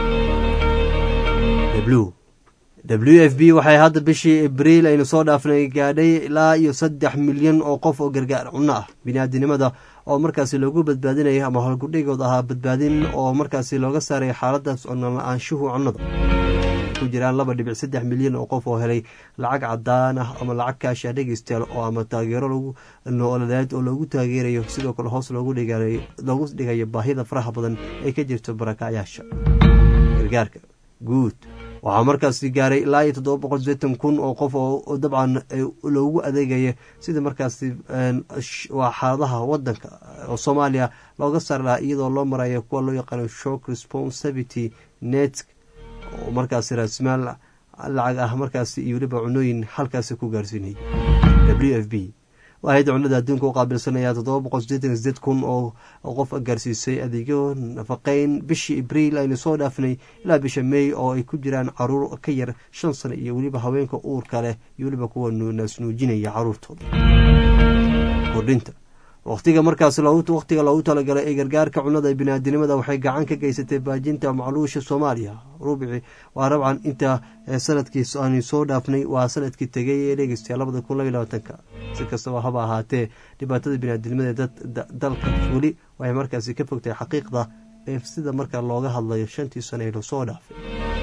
w f b waxay hadda bishii abriil aynu soo dhaafnay gaadhay ilaa iyo saddex milyan oo qof oo gargaar cunno ah biniaadinimada oo markaasi loogu badbaadinaya ama howlgudhigood ahaa badbaadin oo markaasi looga saaray xaaladaas cunala-aanshuhu cunnada ku jiraan laba dhibic saddex milyan oo qof oo helay lacag cadaan ah ama lacag kaasha dhegeystayaal oo ama taageero lagu nooladeed oo loogu taageerayo sidoo kale hoos loogu dhigayo baahida faraha badan ee ka jirto barakacyaasha gargaarka guud waxaa markaasi gaaray ilaa iyo toddoba boqol sideetan kun oo qof oo dabcan loogu adeegaya sida markaasi waa xaaladaha wadanka oo soomaaliya looga saari lahaa iyadoo loo marayo kuwa loo yaqaano shock responsability net oo markaasi raasmaal lacag ah markaasi iyo weliba cunooyin halkaasi ku gaarsiinayay w f b hay-adda cunada adduunka u qaabilsanaya toddoba boqol sideetan sideed kun oo qof gaarsiisay adeegyo nafaqeyn bishii abriil aynu soo dhaafnay ilaa bisha may oo ay ku jiraan caruur ka yar shan sano iyo weliba haweenka uurka leh iyo weliba kuwa naasnuujinaya caruurtooda kordhinta waqtiga markaas waqtiga loogu talagalay ee gargaarka cunada biniaadinimada waxay gacan ka geysatay baajinta macluusha soomaaliya rubici waa rabcan inta sanadkii aanu soo dhaafnay waa sanadkii tegay ee dhegeystayaa labada kun labaiy labaatanka si kastaba haba ahaatee dhibaatada biniaadinimada ee dalka weli waxay markaasi ka fogtahay xaqiiqda ee sida marka looga hadlayo shantii sano ee lasoo dhaafay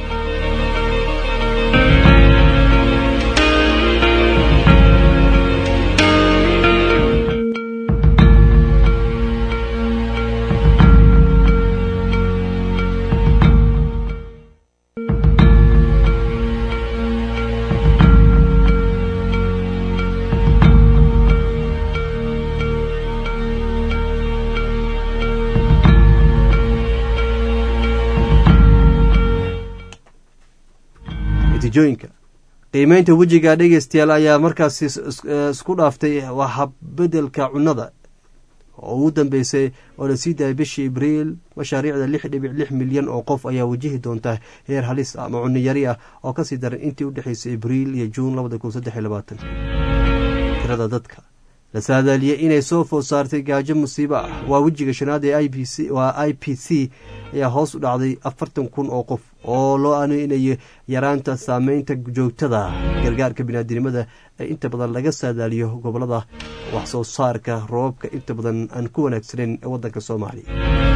natiijooyinka qiimeynta wejiga dhegeystayaal ayaa markaasi isku dhaaftay habbedelka cunnada oo ugu dambeysay oo la sii daayay bishii abriil mashaariicda lix dhibic lix milyan oo qof ayaa wajihi doonta heer halis ama cunno yari ah oo kasii daran intii u dhexeysay abriil iyo juun labada kun saddex iyo labaatan tirada dadka la saadaaliyey inay soo food saartay gaajo musiibo ah waa wejiga shanaad ee b c waa i p c ayaa hoos u dhacday afartan kun oo qof oo loo aaneynayo yaraanta saameynta joogtada gargaarka biniaadinimada ee inta badan laga saadaaliyo gobolada wax soo saarka roobabka inta badan aan ku wanaagsaneyn ee wadanka soomaaliya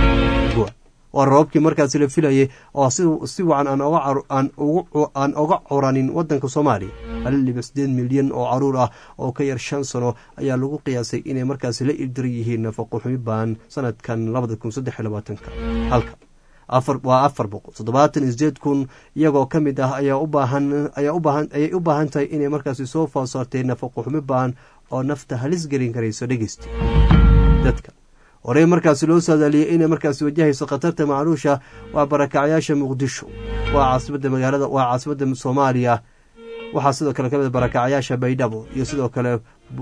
waa roobabkii markaasi la filayay oo si wacan aan oga curanin wadanka soomaaliya hal dhibic sideed milyan oo caruur ah oo ka yar shan sano ayaa lagu qiyaasay inay markaasi la ildiran yihiin nafaqo xumi baan sanadkan labada kun saddex iyo labaatanka halka waa afar boqol toddobaatan iyo sideed kun iyagoo ka mid ah ayaa ayay u baahan tahay inay markaasi soo foosaartay nafaqo xumi baan oo nafta halis gelin karayso dhegeysta dadka horey markaasi loo saadaaliyey inay markaasi wajahayso khatarta macluusha waa barakacyaasha muqdisho waa caasimada magaalada waa caasimadda soomaaliya waxaa sidoo kale kamid barakacyaasha baydhabo iyo sidoo kale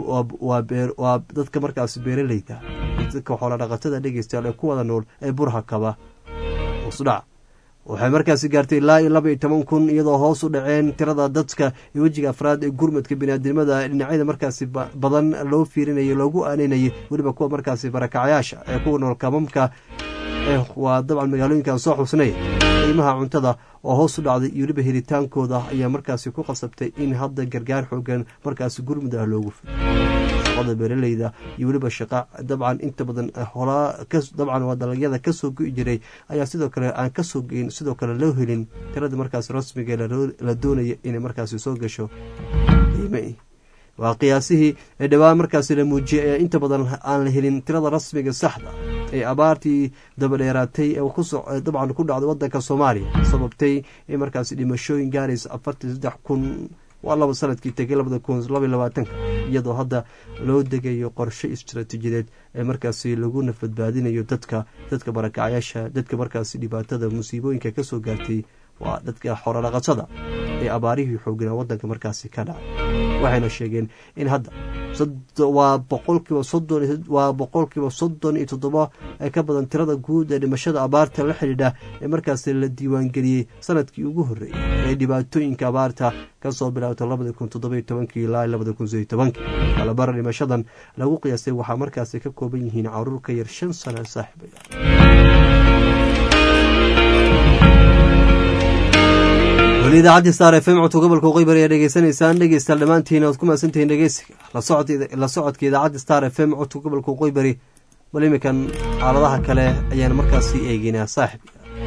waa dadka markaasi beeraleyda dadka xoola dhaqatada dhegeystayaal ee ku wada nool ee burha kaba hoosudhac waxay markaasi gaartay ilaa iyo laba iyo toban kun iyadoo hoos u dhaceen tirada dadka iyo wejiga afraad ee gurmadka biniaadinimada dhinacyada markaasi badan loo fiirinayay loogu aaneynayay weliba kuwa markaasi barakacyaasha ee kuwa nool kamamka waa dabcan magaalooyinkan soo xusnay qiimaha cuntada oo hoos u dhacday iyo weliba helitaankooda ayaa markaasi ku qasabtay in hadda gargaar xoogan markaasi gurmud ah loogu fido shaqada beeraleyda iyo weliba shaqa dabcan inta badan holaa dabcan waa dalagyada kasoo go'i jiray ayaa sidoo kale aan kasoo geyn sidoo kale loo helin tirada markaasi rasmiga la doonaya inay markaasi soo gasho qiime waa qiyaasihii ee dhowaan markaasi la muujiyay ee inta badan aan la helin tirada rasmiga saxda ee abaartii dabadheeraatay ee dabcan ku dhacday wadanka soomaaliya sababtay in markaasi dhimashooyin gaaraysa afartan saddex kun waa laba sanadkii tegay labada kun labaiy labaatanka iyadoo hadda loo degayo qorshe istaraatiijiyadeed ee markaasi lagu nafadbaadinayo dadka dadka barakacyaasha dadka markaasi dhibaatada musiibooyinka kasoo gaartay waa dadka xorodhaqatada ee abaarihii xooganaa wadanka markaasi ka dhacay waxayna sheegeen in hadda waa boqolkiiba soddon waa boqolkiiba soddon iyo toddoba ee ka badan tirada guud ee dhimashada abaarta la xidhiidha ee markaasi la diiwaangeliyey sanadkii ugu horreeyey ee dhibaatooyinka abaarta kasoo bilaabta labada kun toddoba iyo tobankii ilaa labada kun sideyo tobankii kalabara dhimashadan lagu qiyaastay waxaa markaasi ka kooban yihiin caruur ka yar shan sana saaxiibaya weli idaacaddi star f m codka gobolka waqooyi ayaa dhegeysanaysaan dhegeystayaal dhammaantiin oad ku mahadsantihiin dhegeysiga la socodka idaacadda star f m codka gobolka waqooyi bari bal iminkan xaaladaha kale ayaan markaasi eegeynaa saaxib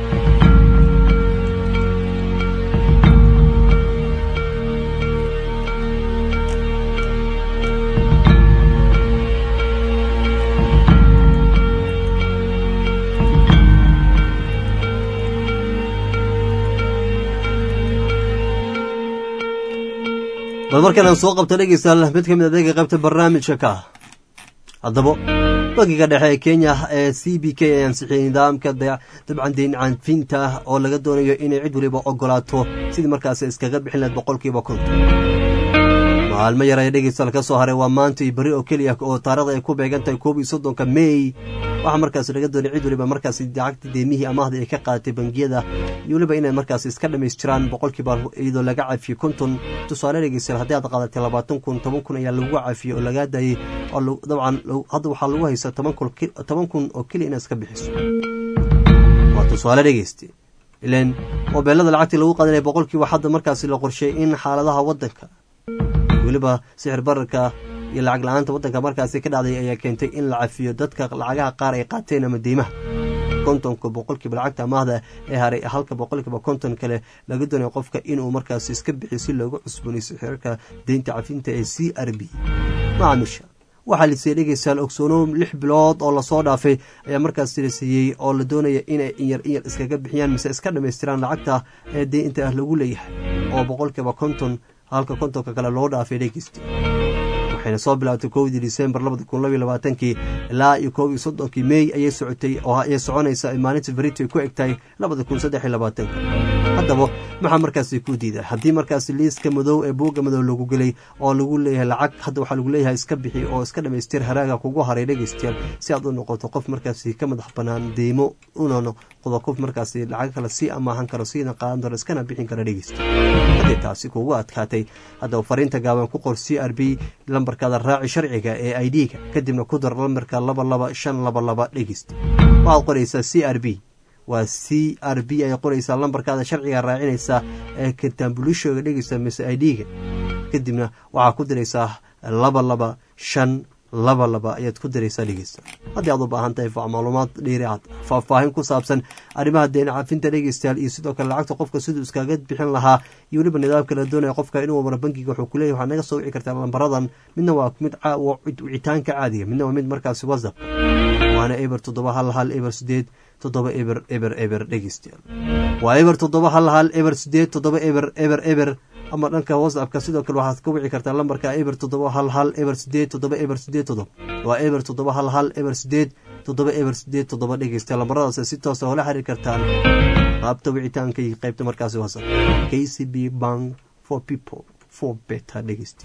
bal markaan aan soo qabta dhegeystayaal mid ka mid adeega qaybta barnaamijka ka ah haddaba bangiga dhexe ee kenya ee c b k ay ansixiyey nidaamka dabcan deyn canfinta oo laga doonayo inay cid waliba ogolaato sidii markaasi iskaga bixin lahayd boqolkiiba konton maalmo yar ee dhegeystayaal ka soo haray waa maanta iyo beri oo keliya oo taarikhda ay ku beegan tahay koob iyo soddonka mey waxaa markaasi laga doonay cid waliba markaasi lacagta deemihii amaahda ay ka qaadatay bangiyada iyo weliba inay markaasi iska dhammaystiraan boqolkiiba iyadoo laga cafiyey konton tusaale dhegeystayaal haddii aad qaadatay labaatan kun toban kun ayaa lagu cafiyey oo lagaa daayey oo dabcan hadda waxaa lagu haysaa toban kun oo keliya inaad iska bixiso waa tusaale dhegeyste ilan mobeelada lacagtii lagu qaadanaya boqolkiiba hadda markaasi la qorsheeyey in xaaladaha waddanka weliba sixir bararka iyo lacag la-aanta waddanka markaasi ka dhacday ayaa keentay in la cafiyo dadka lacagaha qaar ay qaateen ama deymaha kontonka boqolkiiba lacagta amaahda ee haray halka boqolkiiba konton kale laga doonaya qofka inuu markaasi iska bixiyo si loogu cusboonayso xirarka deynta cafinta ee c r b macaamiisha waxaa lasiiyey dhegeystayaal ogsoono lix bilood oo lasoo dhaafay ayaa markaasi la siiyey oo la doonaya inay inyar inyar iskaga bixiyaan mise iska dhammaystiraan lacagta ee deynta ah lagu leeyahay oo boqolkiiba konton halka kontonka kale loo dhaafay dhegeysta waxayna soo bilaabtay kowdii disembar labada kun labaiy labaatankii ilaa iyo koob iyo soddonkii mey ayay socotay oo ayay soconaysa maalinta berito ay ku egtahay labada kun saddex iyo labaatanka haddaba maxaa markaasi ku diiday haddii markaasi liiska madow ee buugga madow lagu gelay oo lagu leeyahay lacag hadda waxaa lagu leeyahay iska bixi oo iska dhamaystir haraaga kugu haray dhegeystayaal si aad u noqoto qof markaasi ka madax banaan deymo una noqdo qof markaasi lacag kale sii amaahan karo siina qaadan karo iskana bixin kara dhegeysta haddii taasi kugu adkaatay haddaba fariinta gaaban ku qor c r b lambarkaada raaci sharciga ee i d-ga kadibna ku dar lambarka laba laba shan laba laba dhegeysta waxaad qoraysaa c r b waa c r b ay qoraysaa lambarkaada sharciga raacinaysaa ee kataambulishoga dhegeysa mise i d-ga kadibna waxaa ku diraysaa laba laba shan laba laba ayaad ku diraysaa dhegeysta haddii aad u baahan tahay macluumaad dheeriaad faahfaahin ku saabsan arrimaha deena cafinta dhegeystayaal iyo sidoo kale lacagta qofka siduu iskaga bixin lahaa iyo weliba nidaamka la doonaya qofka inuu maro bankiga wuxuu kuleeyahy waxaad naga soo wici kartaa lambaradan midna waa mid wicitaanka caadiga midna waa mid markaasi whatsapp waana eber toddoba hal hal eber sideed toddoba eber eber eber dhegeystayaal waa eber toddoba hal hal eber sideed toddoba eber eber eber ama dhanka whatsappka sidoo kale waxaad ka wici kartaa lambarka eber toddoba hal hal eber sideed toddoba eber sideed toddoba waa eber toddoba hal hal eber sideed toddoba eber sideed toddoba dhegeysta lambaradaas si toosa oola xiriir kartaan qaabta wicitaanka iyo qaybta markaasi whatsapp k c b bank for people for better dhegeysta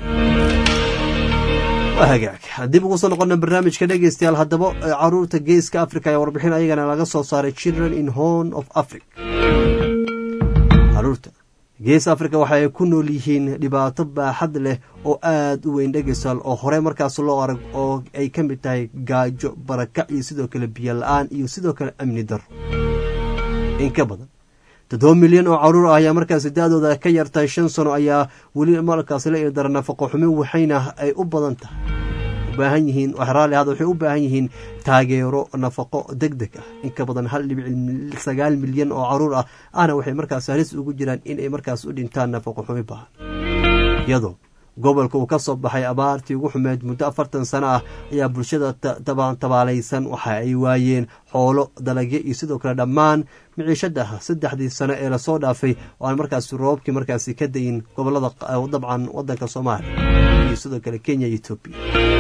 waa hagaag dib ugu soo noqona barnaamijka dhegeystayaal haddaba caruurta geeska africa ayaa warbixin ayagana laga soo saaray children in horn of africa caruurta gees africa waxa ay ku nool yihiin dhibaato baaxad leh oo aada u weyn dhegeystayaal oo horey markaas loo arag oo ay ka mid tahay gaajo barakac iyo sidoo kale biyo la-aan iyo sidoo kale amni daro in ka badan toddoba milyan oo caruur ah ayaa markaasi da-dooda ka yartahay shan sano ayaa weli markaasi la irdara nafaqo xumi waxayna ay u badan tahay ubaahan yihiin raali ahada waxay u baahan yihiin taageero nafaqo deg deg ah in ka badan hal dhibic sagaal milyan oo caruur ah ahna waxay markaas halis ugu jiraan inay markaas u dhintaan nafaqo xumi bahan iyadoo gobolka uu ka soo baxay abaartii ugu xumeed muddo afartan sano ah ayaa bulshada tabaalaysan waxa ay waayeen xoolo dalagyo iyo sidoo kale dhammaan miciishada saddexdii sano ee lasoo dhaafay oo aan markaasi roobabkii markaasi ka dayin gobolada dabcan wadanka soomaaliya iyo sidoo kale kenya iyo etoobiya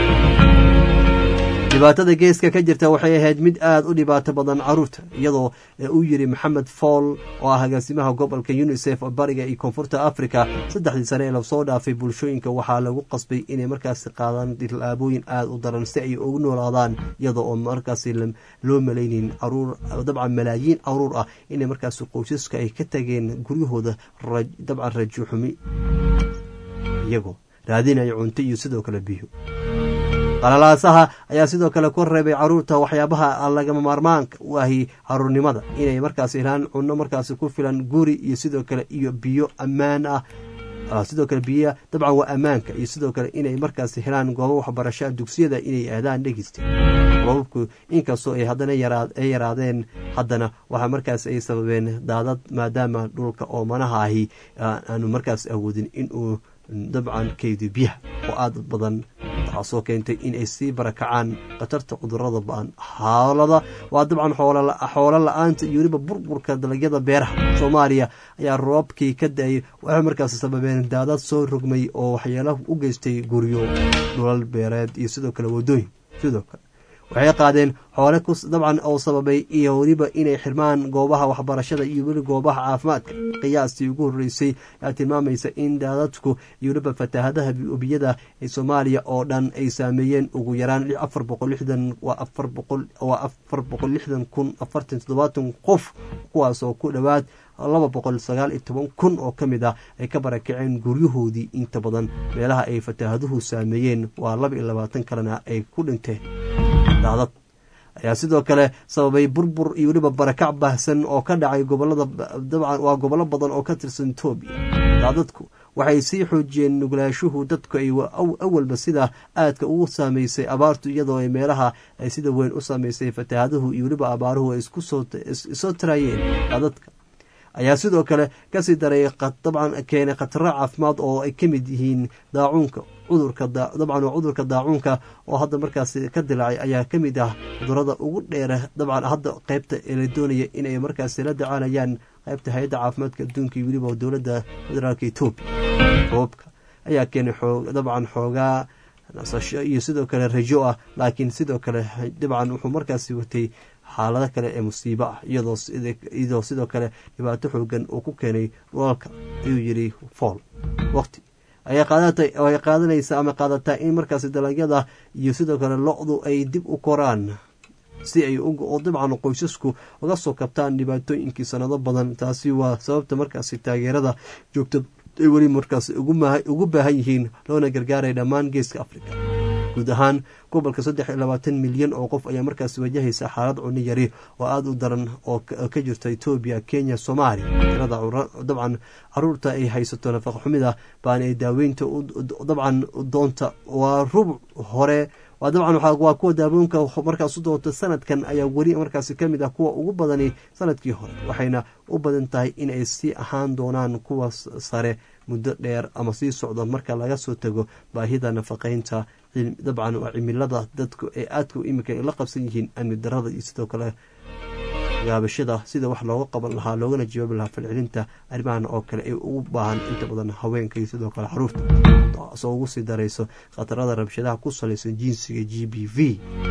dhibaatada geeska ka jirta waxay ahayd mid aada u dhibaato badan caruurta iyadoo uu yiri maxamed fool oo ah agaasimaha gobolka unisef oo bariga iyo koonfurta africa saddexdii sane ee lasoo dhaafay bulshooyinka waxaa lagu qasbay inay markaasi qaadaan tilaabooyin aada u daran si ay ugu noolaadaan iyadoo oo markaasi loo malaynin caruur dabcan malaayiin caruur ah inay markaasi qoysaska ay ka tageen guryahooda dabcan rajo xumi iyagoo raadinaya cunto iyo sidoo kale biyo qalalaasaha ayaa sidoo kale ku reebay caruurta waxyaabaha lagama maarmaanka u ahi caruurnimada inay markaas helaan cunno markaasi ku filan guri iyo sidoo kale iyo biyo ammaan ah sidoo kale biya dabcan waa ammaanka iyo sidoo kale inay markaasi helaan goobo waxbarashaa dugsiyada inay aadaan dhegeysta robabku inkastoo ay haddana ay yaraadeen haddana waxaa markaas ay sababeen daadad maadaama dhulka oomanaha ahi aanu markaas awoodin inuu dabcan keydi biyaha oo aada badan taasoo keentay in ay sii barakacaan khatarta cudurada ba-an xaalada waa dabcan xoolo la-aanta iyo weliba burburka dalagyada beeraha soomaaliya ayaa roobkii ka da-ay waxay markaas sababeen daadad soo rogmay oo waxyeelo u geystay guryo dhulal beereed iyo sidoo kale wadooyin sidoo kale waxay qaadeen xoole dabcan oo sababay iyo weliba inay xirmaan goobaha waxbarashada iyo weli goobaha caafimaadka qiyaastii ugu horreysay ayaa tilmaamaysa in daadadku iyo weliba fataahadaha biyada ee soomaaliya oo dhan ay saameeyeen ugu yaraan afar boqol lixdan waa afar boqol waa afar boqol lixdan kun afartan toddobaatan qof kuwaasoo ku dhowaad laba boqol sagaal iyo toban kun oo ka mid ah ay ka barakaceen guryahoodii inta badan meelaha ay fataahaduhu saameeyeen waa laba iyo labaatan kalena ay ku dhinteen daadad ayaa sidoo kale sababay burbur iyo weliba barakac baahsan oo ka dhacay gobolada dabcan waa gobollo badan oo ka tirsan etoobiya daadadku waxay sii xoojiyeen nuglaashuhu dadku ay awalba sida aadka ugu saameysay abaartu iyadoo ay meelaha ay sida weyn u saameysay fataahaduhu iyo weliba abaaruhu ay isoo taraayeen daadadka ayaa sidoo kale kasii daray dabcan keenay khataro caafimaad oo ay ka mid yihiin daacuunka cudurka dabcan waa cudurka daacuunka oo hadda markaas ka dilaacay ayaa ka mid ah cudurada ugu dheera dabcan hadda qeybta ee la doonaya inay markaas la dacaalayaan qeybta hay-adda caafimaadka adduunka iyo weliba dowladda federaalka etoobiya roobka ayaa keenay dabcan xoogaa nasasho iyo sidoo kale rajo ah laakiin sidoo kale dabcan wuxuu markaasi watay xaalado kale ee musiibo ah iyadoo sidoo kale dhibaato xoogan uu ku keenay dhulalka ayuu yidhi fool waqti ayay qaadanaysa ama qaadataa in markaasi dalagyada iyo sidoo kale lo-du ay dib u koraan si ay dabcan qoysasku uga soo kabtaan dhibaatooyinkii sanado badan taasi waa sababta markaasi taageerada joogta ay weli markaas ugu baahan yihiin loona gargaaray dhammaan geeska africa guud ahaan gobolka saddex iyo labaatan milyan oo qof ayaa markaas wajahaysa xaalad cunno yari oo aada u daran oo ka jirta etoobiya kenya soomaaliya tirada dabcan caruurta ay haysato nafaqa xumida baana ay daaweynta dabcan doonta waa rubuc hore waa dabcan waa kuwa daawoonka markaas u doonta sanadkan ayaa weli markaas ka mid ah kuwa ugu badani sanadkii hore waxayna u badan tahay in ay sii ahaan doonaan kuwa sare muddo dheer ama sii socdo marka laga soo tago baahida nafaqeynta dabcan waa cimilada dadku ay aadka imika la qabsan yihiin amni darada iyo sidoo kale gaabashada sida wax looga qaban lahaa loogana jawaabi lahaa falcelinta arrimahan oo kale ay ugu baahan inta badan haweenka iyo sidoo kale xaruurta taasoo ugu sii darayso khatarada rabshadaha ku salaysan jinsiga g b v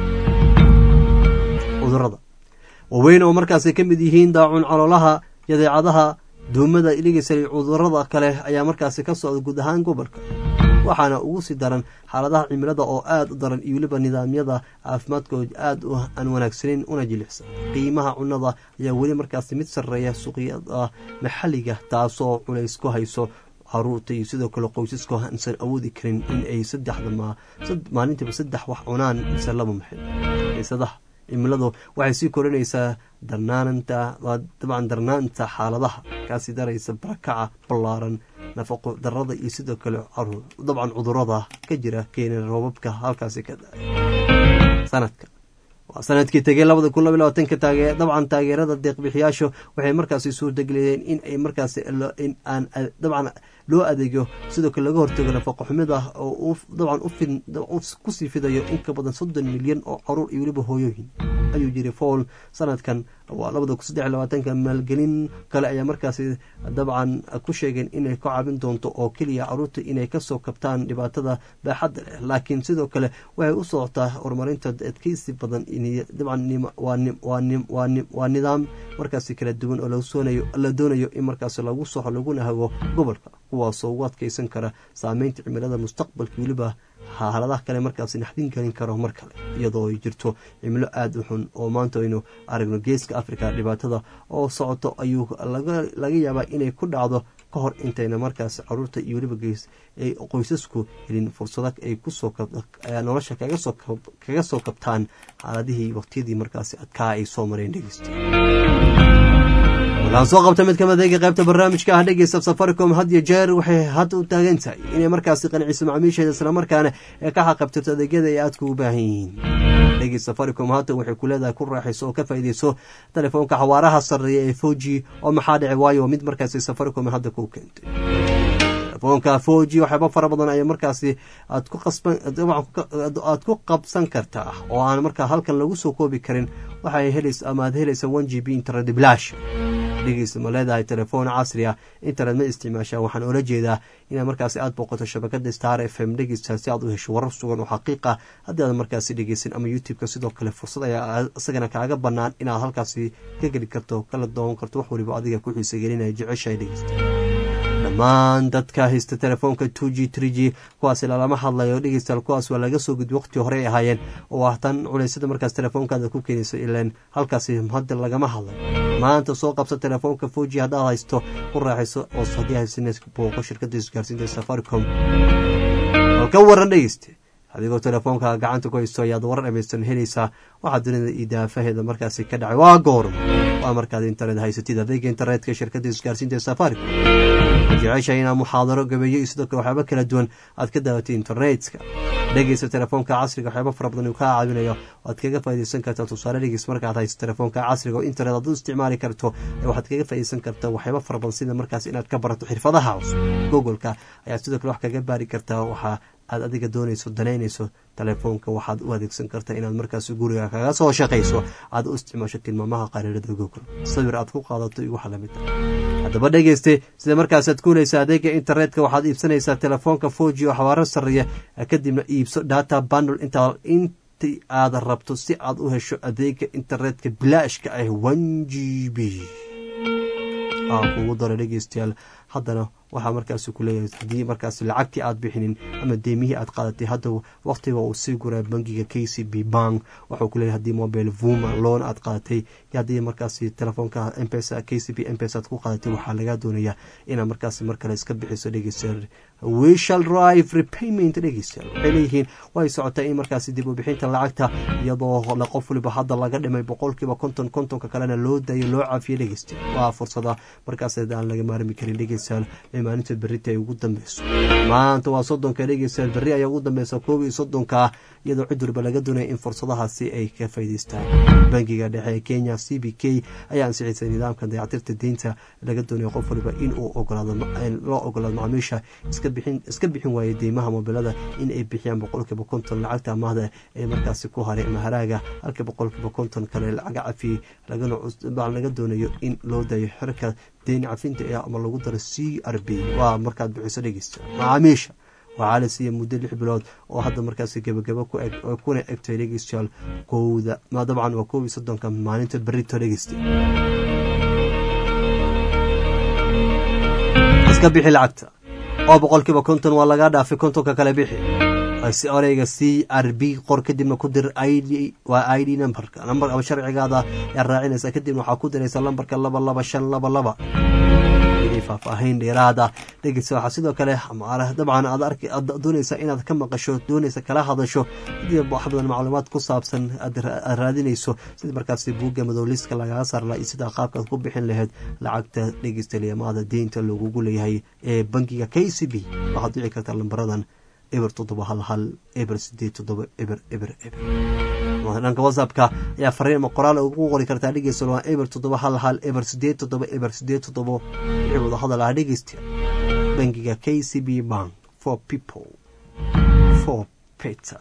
cudurada waaweyn oo markaasay ka mid yihiin daacun caloolaha yadeecadaha duumada iligisal cudurada kale ayaa markaasi ka socda guud ahaan gobolka waxaana ugu sii daran xaaladaha cimilada oo aada u daran iyo weliba nidaamyada caafimaadkooda aada aan wanaagsaneyn una jilicsan qiimaha cunada ayaa weli markaasi mid sarreeya suuqyada maxalliga taasoo culays ku hayso caruurta iyo sidoo kale qoysaska aansan awoodi karin in ay saddexda maalintiiba saddex wax cunaan mise laba maxil xiisadaha cimiladu waxay sii korinaysaa darnaananta dabcan darnaanta xaaladaha kaasii daraysa barakaca ballaaran nafaqo darada iyo sidoo kale dabcan cudurada ka jira keena roobabka halkaasi ka dhacay sanadka waa sanadkii tegey labada kun laba labaatanka taage dabcan taageerada deeqbixiyaashu waxay markaasi suurtageliyeen in ay markaasi in aan dabcan loo adeegyo sidoo kale laga hortago nafaqo xumida oo dabcan kusii fidayo in ka badan soddon milyan oo caruur iyo weliba hooyooyin ayuu jiray fowl sanadkan waa labada kun saddex labaatanka maalgelin kale ayaa markaasi dabcan ku sheegeen inay ka caabin doonto oo keliya caruurta inay kasoo kabtaan dhibaatada baaxadda leh laakiin sidoo kale waxay u socotaa horumarinta adkeysi badan dabcan waa nidaam markaasi kala duwan oo la doonayo in markaasi lagu soxo laguna hago gobolka kuwaasoo ugu adkeysan kara saameynta cimilada mustaqbalka weliba xaaladaha kale markaasi naxdin gelin karo mar kale iyadoo ay jirto cimilo aada u xun oo maanta aynu aragno geeska africa dhibaatada oo socoto ayuu laga yaabaa inay ku dhacdo ka hor intayna markaas caruurta iyo weliba gees ay qoysasku helin fursado ay kusoo nolosha kaga soo kabtaan xaaladihii waqtiyadii markaasi adkaa ay soo mareen dhegeysta waxaan soo qabta mid kamid eega qaybta barnaamijka ah dhegeysta safaricom had iyo jeer waxay hadda u taagan tahay inay markaasi qanciso macaamiisheeda islamarkaana ee ka xaqabtirto adeegyada ay aadka ugu baahan yihiin dhegeyst safaricom haatan waxay ku leedahay ku raaxayso oo ka faa'iideyso telefoonka xawaaraha sarreeya ee foji oo maxaa dhici waayo mid markaasi safaricom hadda ku keentay telefoonka foji waxyaaba fara badan ayaa markaasi aad ku qasban aad ku qabsan kartaa oo aan markaa halkan lagu soo koobi karin waxay helaysa ama aad helaysa one g b internet blash dhegeysta ma leedahay telefoon casri ah internet ma isticmaashaa waxaan oola jeedaa inaad markaasi aad booqato shabakada star f m dhegeysta si aad u hesho warar sugan oo xaqiiqa haddii aad markaasi dhegeysan ama youtube-ka sidoo kale fursad ayaa isagana kaaga banaan inaad halkaasi ka geli karto kala doowan karto wax waliba adiga ku xiisa gelinaya jeceshahay dhegeysta dhammaan dadka haysta telefoonka two g three g kuwaasi lalama hadlayo dhegeystayaal kuwaas waa laga soo gudbi waqti horey ahaayeen oo ah tan culeysyada markaas telefoonkaada ku keenayso ilaan halkaasi hadda lagama hadlayo maanta soo qabsa telefoonka four g haddaad haysto ku raaxayso oo haddii haysanes booqo shirkada isgaarsiinta safaricom oo ka waran dhegeyste adigoo telefoonka gacanta ku haysto ayaad warar dhamaystiran helaysaa waxaa dunida iyo daafaheeda markaasi ka dhacay waa goorma waa markaad internet haysatid adeega internetka shirkada isgaarsiinta safaricom jecesha inaad muxaadaro gabeeyo iyo sidoo kale waxyaaba kala duwan aad ka daawatay internetka dhegeysta telefoonka casriga waxyaaba fara badan uu kaa caawinayo aad kaga faaideysan kartaa tusaale dhegeys markaad haysto telefoonka casriga oo internet aad u isticmaali karto waxaad kaga faaideysan kartaa waxyaaba fara badan sida markaas inaad ka barato xirfadaha cusub googoleka ayaad sidoo kale wax kaga baari kartaa waxaa aad adiga doonayso danaynayso telefoonka waxaad u adeegsan kartaa inaad markaas guriga kaga soo shaqayso aad u isticmaasho tilmaamaha qariirada google sawir aad ku qaadato iyo waxa lamid ah haddaba dhegeyste sida markaasaad kuuleysa adeega internetka waxaad iibsanaysaa telefoonka foji oo xawaaro sarreeya kadibna iibso data bandle intaa inti aad rabto si aad u hesho adeega internetka bilaashka ah one g b aan kugu daro dhegeystayaal haddana waxaa markaas ku leeyahay haddii markaas lacagtii aad bixinin ama deemihii aad qaadatay hadda waqtiga uu sii guraa bangiga k c b bank waxuu ku leeyahay haddii mobile vuma loan aad qaadatay haddii markaas telefoonka mpesa k c b mpesa aad ku qaadatay waxaa lagaa doonayaa inaad markaas mar kale iska bixiso dhegeystayaal we shall drive repayment dhegeystayaal waxay leeyihiin way socotaa in markaas dib u bixinta lacagta iyadoo la qof waliba hadda laga dhimay boqolkiiba konton kontonka kalena loo dayo loo caafiyo dhegeystayaal waa fursada markaas aan laga maarmi karin dhegeystayaal maalinta berita ay ugu dambeyso maanta waa soddonka dhegeystayaal berri ayaa ugu dambeysa koob iyo soddonka iyadoo cid waliba laga doonaya in fursadahaasi ay ka faa'iideystaan bangiga dhexe ee kenya c b k ayaa ansixisay nidaamka dayactirta deynta laga doonayo qof waliba in uu ogolaado loo ogolaado macaamiisha iska bixin iska bixin waayay deymaha mobilada in ay bixiyaan boqolkiiba konton lacagta amaahda ee markaasi ku haray ama haraaga halka boqolkiiba konton kale lacaga cafiyey laga doonayo in loo dayo xirka deyn cafinta ee ama lagu daro c r b waa markaad bixiso dhegeysta macaamiisha waxaa la siiyey muddo lix bilood oo hadda markaasi gebagabo ku eg kuna egtay dhegeystayaal kowda ma dabcan waa koob iyo soddonka maalinta berito dhegeysta iska bixi lacagta oo boqolkiiba konton waa lagaa dhaafay kontonka kale bixi oreyga c r b qor kadibna ku dir id waa i d numberka number ama sharcigaada ayaa raacinaysa kadibna waxaa ku diraysa lambarka laba laba shan laba laba faahfaahin dheeraada dhegeysa waxaa sidoo kale dabcan aad doonaysa inaad ka maqasho doonaysa kala hadasho hadii wax badan macluumaad ku saabsan aad raadinayso sida markaasi buugga madowliska lagaga saarla iyo sida qaabkaad ku bixin lahayd lacagta dhegeysta liamaada deynta lagugu leeyahay ee bangiga k c b waxaad dhici kartaa lambaradan eber toddoba hal hal eber sideed toddoba eber eber eber dhanka whatsappka ayaa fariin ama qoraal ugu qori kartaa dhegeysta waa eber toddoba hal hal eber sideed toddoba eber sideed toddoba wixii wada hadal ah dhegeysta bangiga k c b bank for people for peter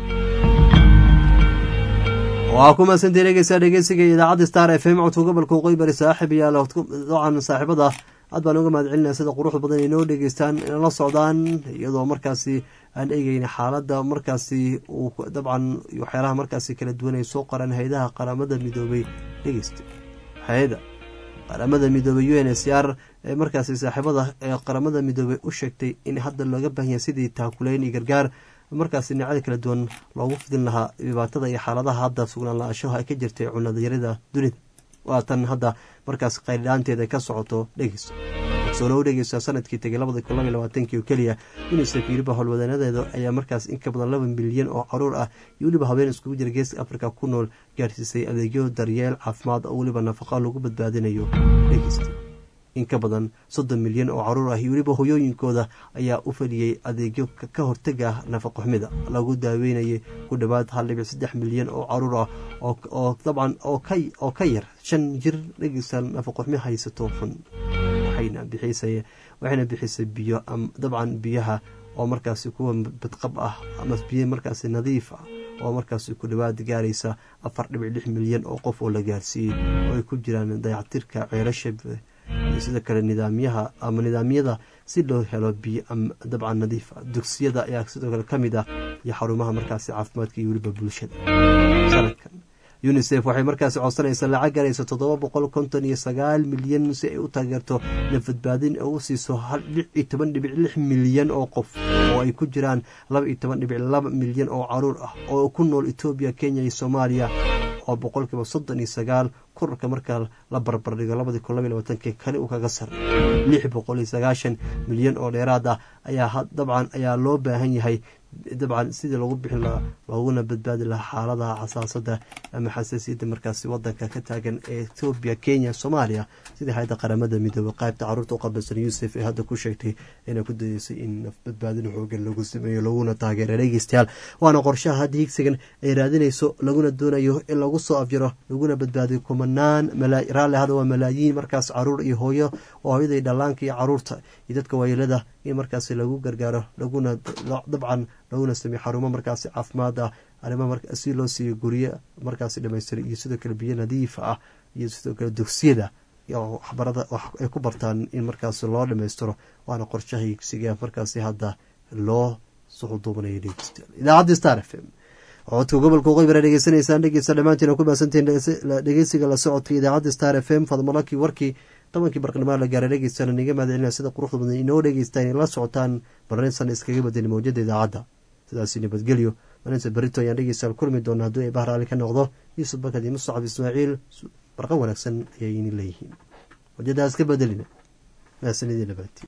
waa ku maadsantii dhegeysaa dhegeysiga idaacadda star f m codka gobolka waqooyi bari saaxib yaal dabcan saaxiibada aad baan uga mahad celinaya sida quruxda badan inoo dhegeystaan inala socdaan iyadoo markaasi aan eegeyna xaaladda markaasi uu dabcan waxyaalaha markaasi kala duwan ay soo qoraan hay-adaha qaramada midoobay dhegeysta hay-ada qaramada midoobay u n s r ee markaasi saaxiibada ee qaramada midoobay u sheegtay in hadda looga baahan yahay sidii taakuleyn iyo gargaar markaasi dhinacyada kala duwan loogu fidin lahaa dhibaatada iyo xaaladaha hadda sugnaan la-aashaha ay ka jirtay cunadayarida dunida waa tan hadda markaas qayldhaanteeda ka socoto dhegeyso soo low dhegeysa sanadkii tegay labada kun labaiy labaatankii oo keliya unisef weliba howlwadanadeeda ayaa markaas in ka badan laba milyan oo caruur ah iyo weliba habeen iskugu jira geeska afrika ku nool gaarsiisay adeegyo daryeel caafimaad oo weliba nafaqa lagu badbaadinayo dhegeysta in ka badan soddon milyan oo caruur ah iyo weliba hoyooyinkooda ayaa u fadhiyey adeegyo ka hortega nafaqoxumida lagu daaweynayay ku dhowaad hal dhibic saddex milyan oo caruur ah oo dabcan oo ka yar shan jir dhegeysa nafaqoxumi haysato xun waxayna bixisay biyo dabcan biyaha oo markaasi kuwa badqab ah ama biyo markaasi nadiif ah oo markaasi ku dhowaad gaaraysa afar dhibic lix milyan oo qof oo la gaarsiiyey oo ay ku jiraan dayactirka ceelasha iyo sidoo kale nidaamyaha ama nidaamyada si loo helo biyo dabcan nadiif ah dugsiyada ayaa sidoo kale ka mid ah iyo xarumaha markaasi caafimaadka iyo weliba bulshada sanadkan unisef waxay markaasi codsanaysaa lacag garaysa toddoba boqol konton iyo sagaal milyan si ay u taageerto nafadbaadin oo u siiso lix iyo toban dhibic lix milyan oo qof oo ay ku jiraan laba iyo toban dhibic laba milyan oo caruur ah oo ku nool etoobiya kenya iyo soomaaliya oo boqolkiiba soddon iyo sagaal korarka markaa la barbardhigo labadii kun labaiy labaatanki kale uu kaga sarray lix boqol iyo sagaashan milyan oo dheeraad ah ayaa dabcan ayaa loo baahan yahay dabcan sidii lagu bixin lahaa looguna badbaadi lahaa xaaladaha xasaasada ama xasaasiyadda markaasi wadanka ka taagan ee etoobiya kenya soomaaliya sidii hay-adda qaramada midoobey qaybta caruurta u qabilsan yuusuf ee hadda ku sheegtay inay ku dayeysay in nafbadbaadin xoogan lagu sameeyo laguna taageera dhegeystayaal waana qorshaha hadda higsigan ay raadinayso laguna doonayo in lagu soo afjiro laguna badbaadiyo kumanaan raalli hada waa malaayiin markaas caruur iyo hooyo oo hooyaday dhallaanka iyo caruurta iyo dadka waayeelada in markaasi lagu gargaaro laguna dabcan laguna sameeyo xarumo markaasi caafimaad ah arrimaha si loo siiyo guryo markaasi dhamaystiray iyo sidoo kale biyo nadiif ah iyo sidoo kale dugsiyada waxbarada ay ku bartaan in markaasi loo dhamaystiro waana qorshaha higsiga markaasi hadda loo suxuduubanayo dhegeystayaal idaacadda star f m codka gobolka waqooyi bara dhegeysanaysaan dhegeysta dhammaantiin ku mahadsantihiin dhegeysiga la socodka idaacadda star f m fadmalakii warkii tobankii barqnimaa la gaaray dhegeystayaal niga mahadcelina sida quruxda badan inoo dhegeystaan la socotaan barnaamijsan iskaga badani mawjada idaacadda sidaasi nabadgelyo maalinta berito ayaan dhegeystayaal kulmi doona hadduu ay bahraali ka noqdo yuusuf bakad iyo musacab ismaaciil barqa wanaagsan ayay ini leeyihiin wajadaas ka bedelina mahadsanidii nabaati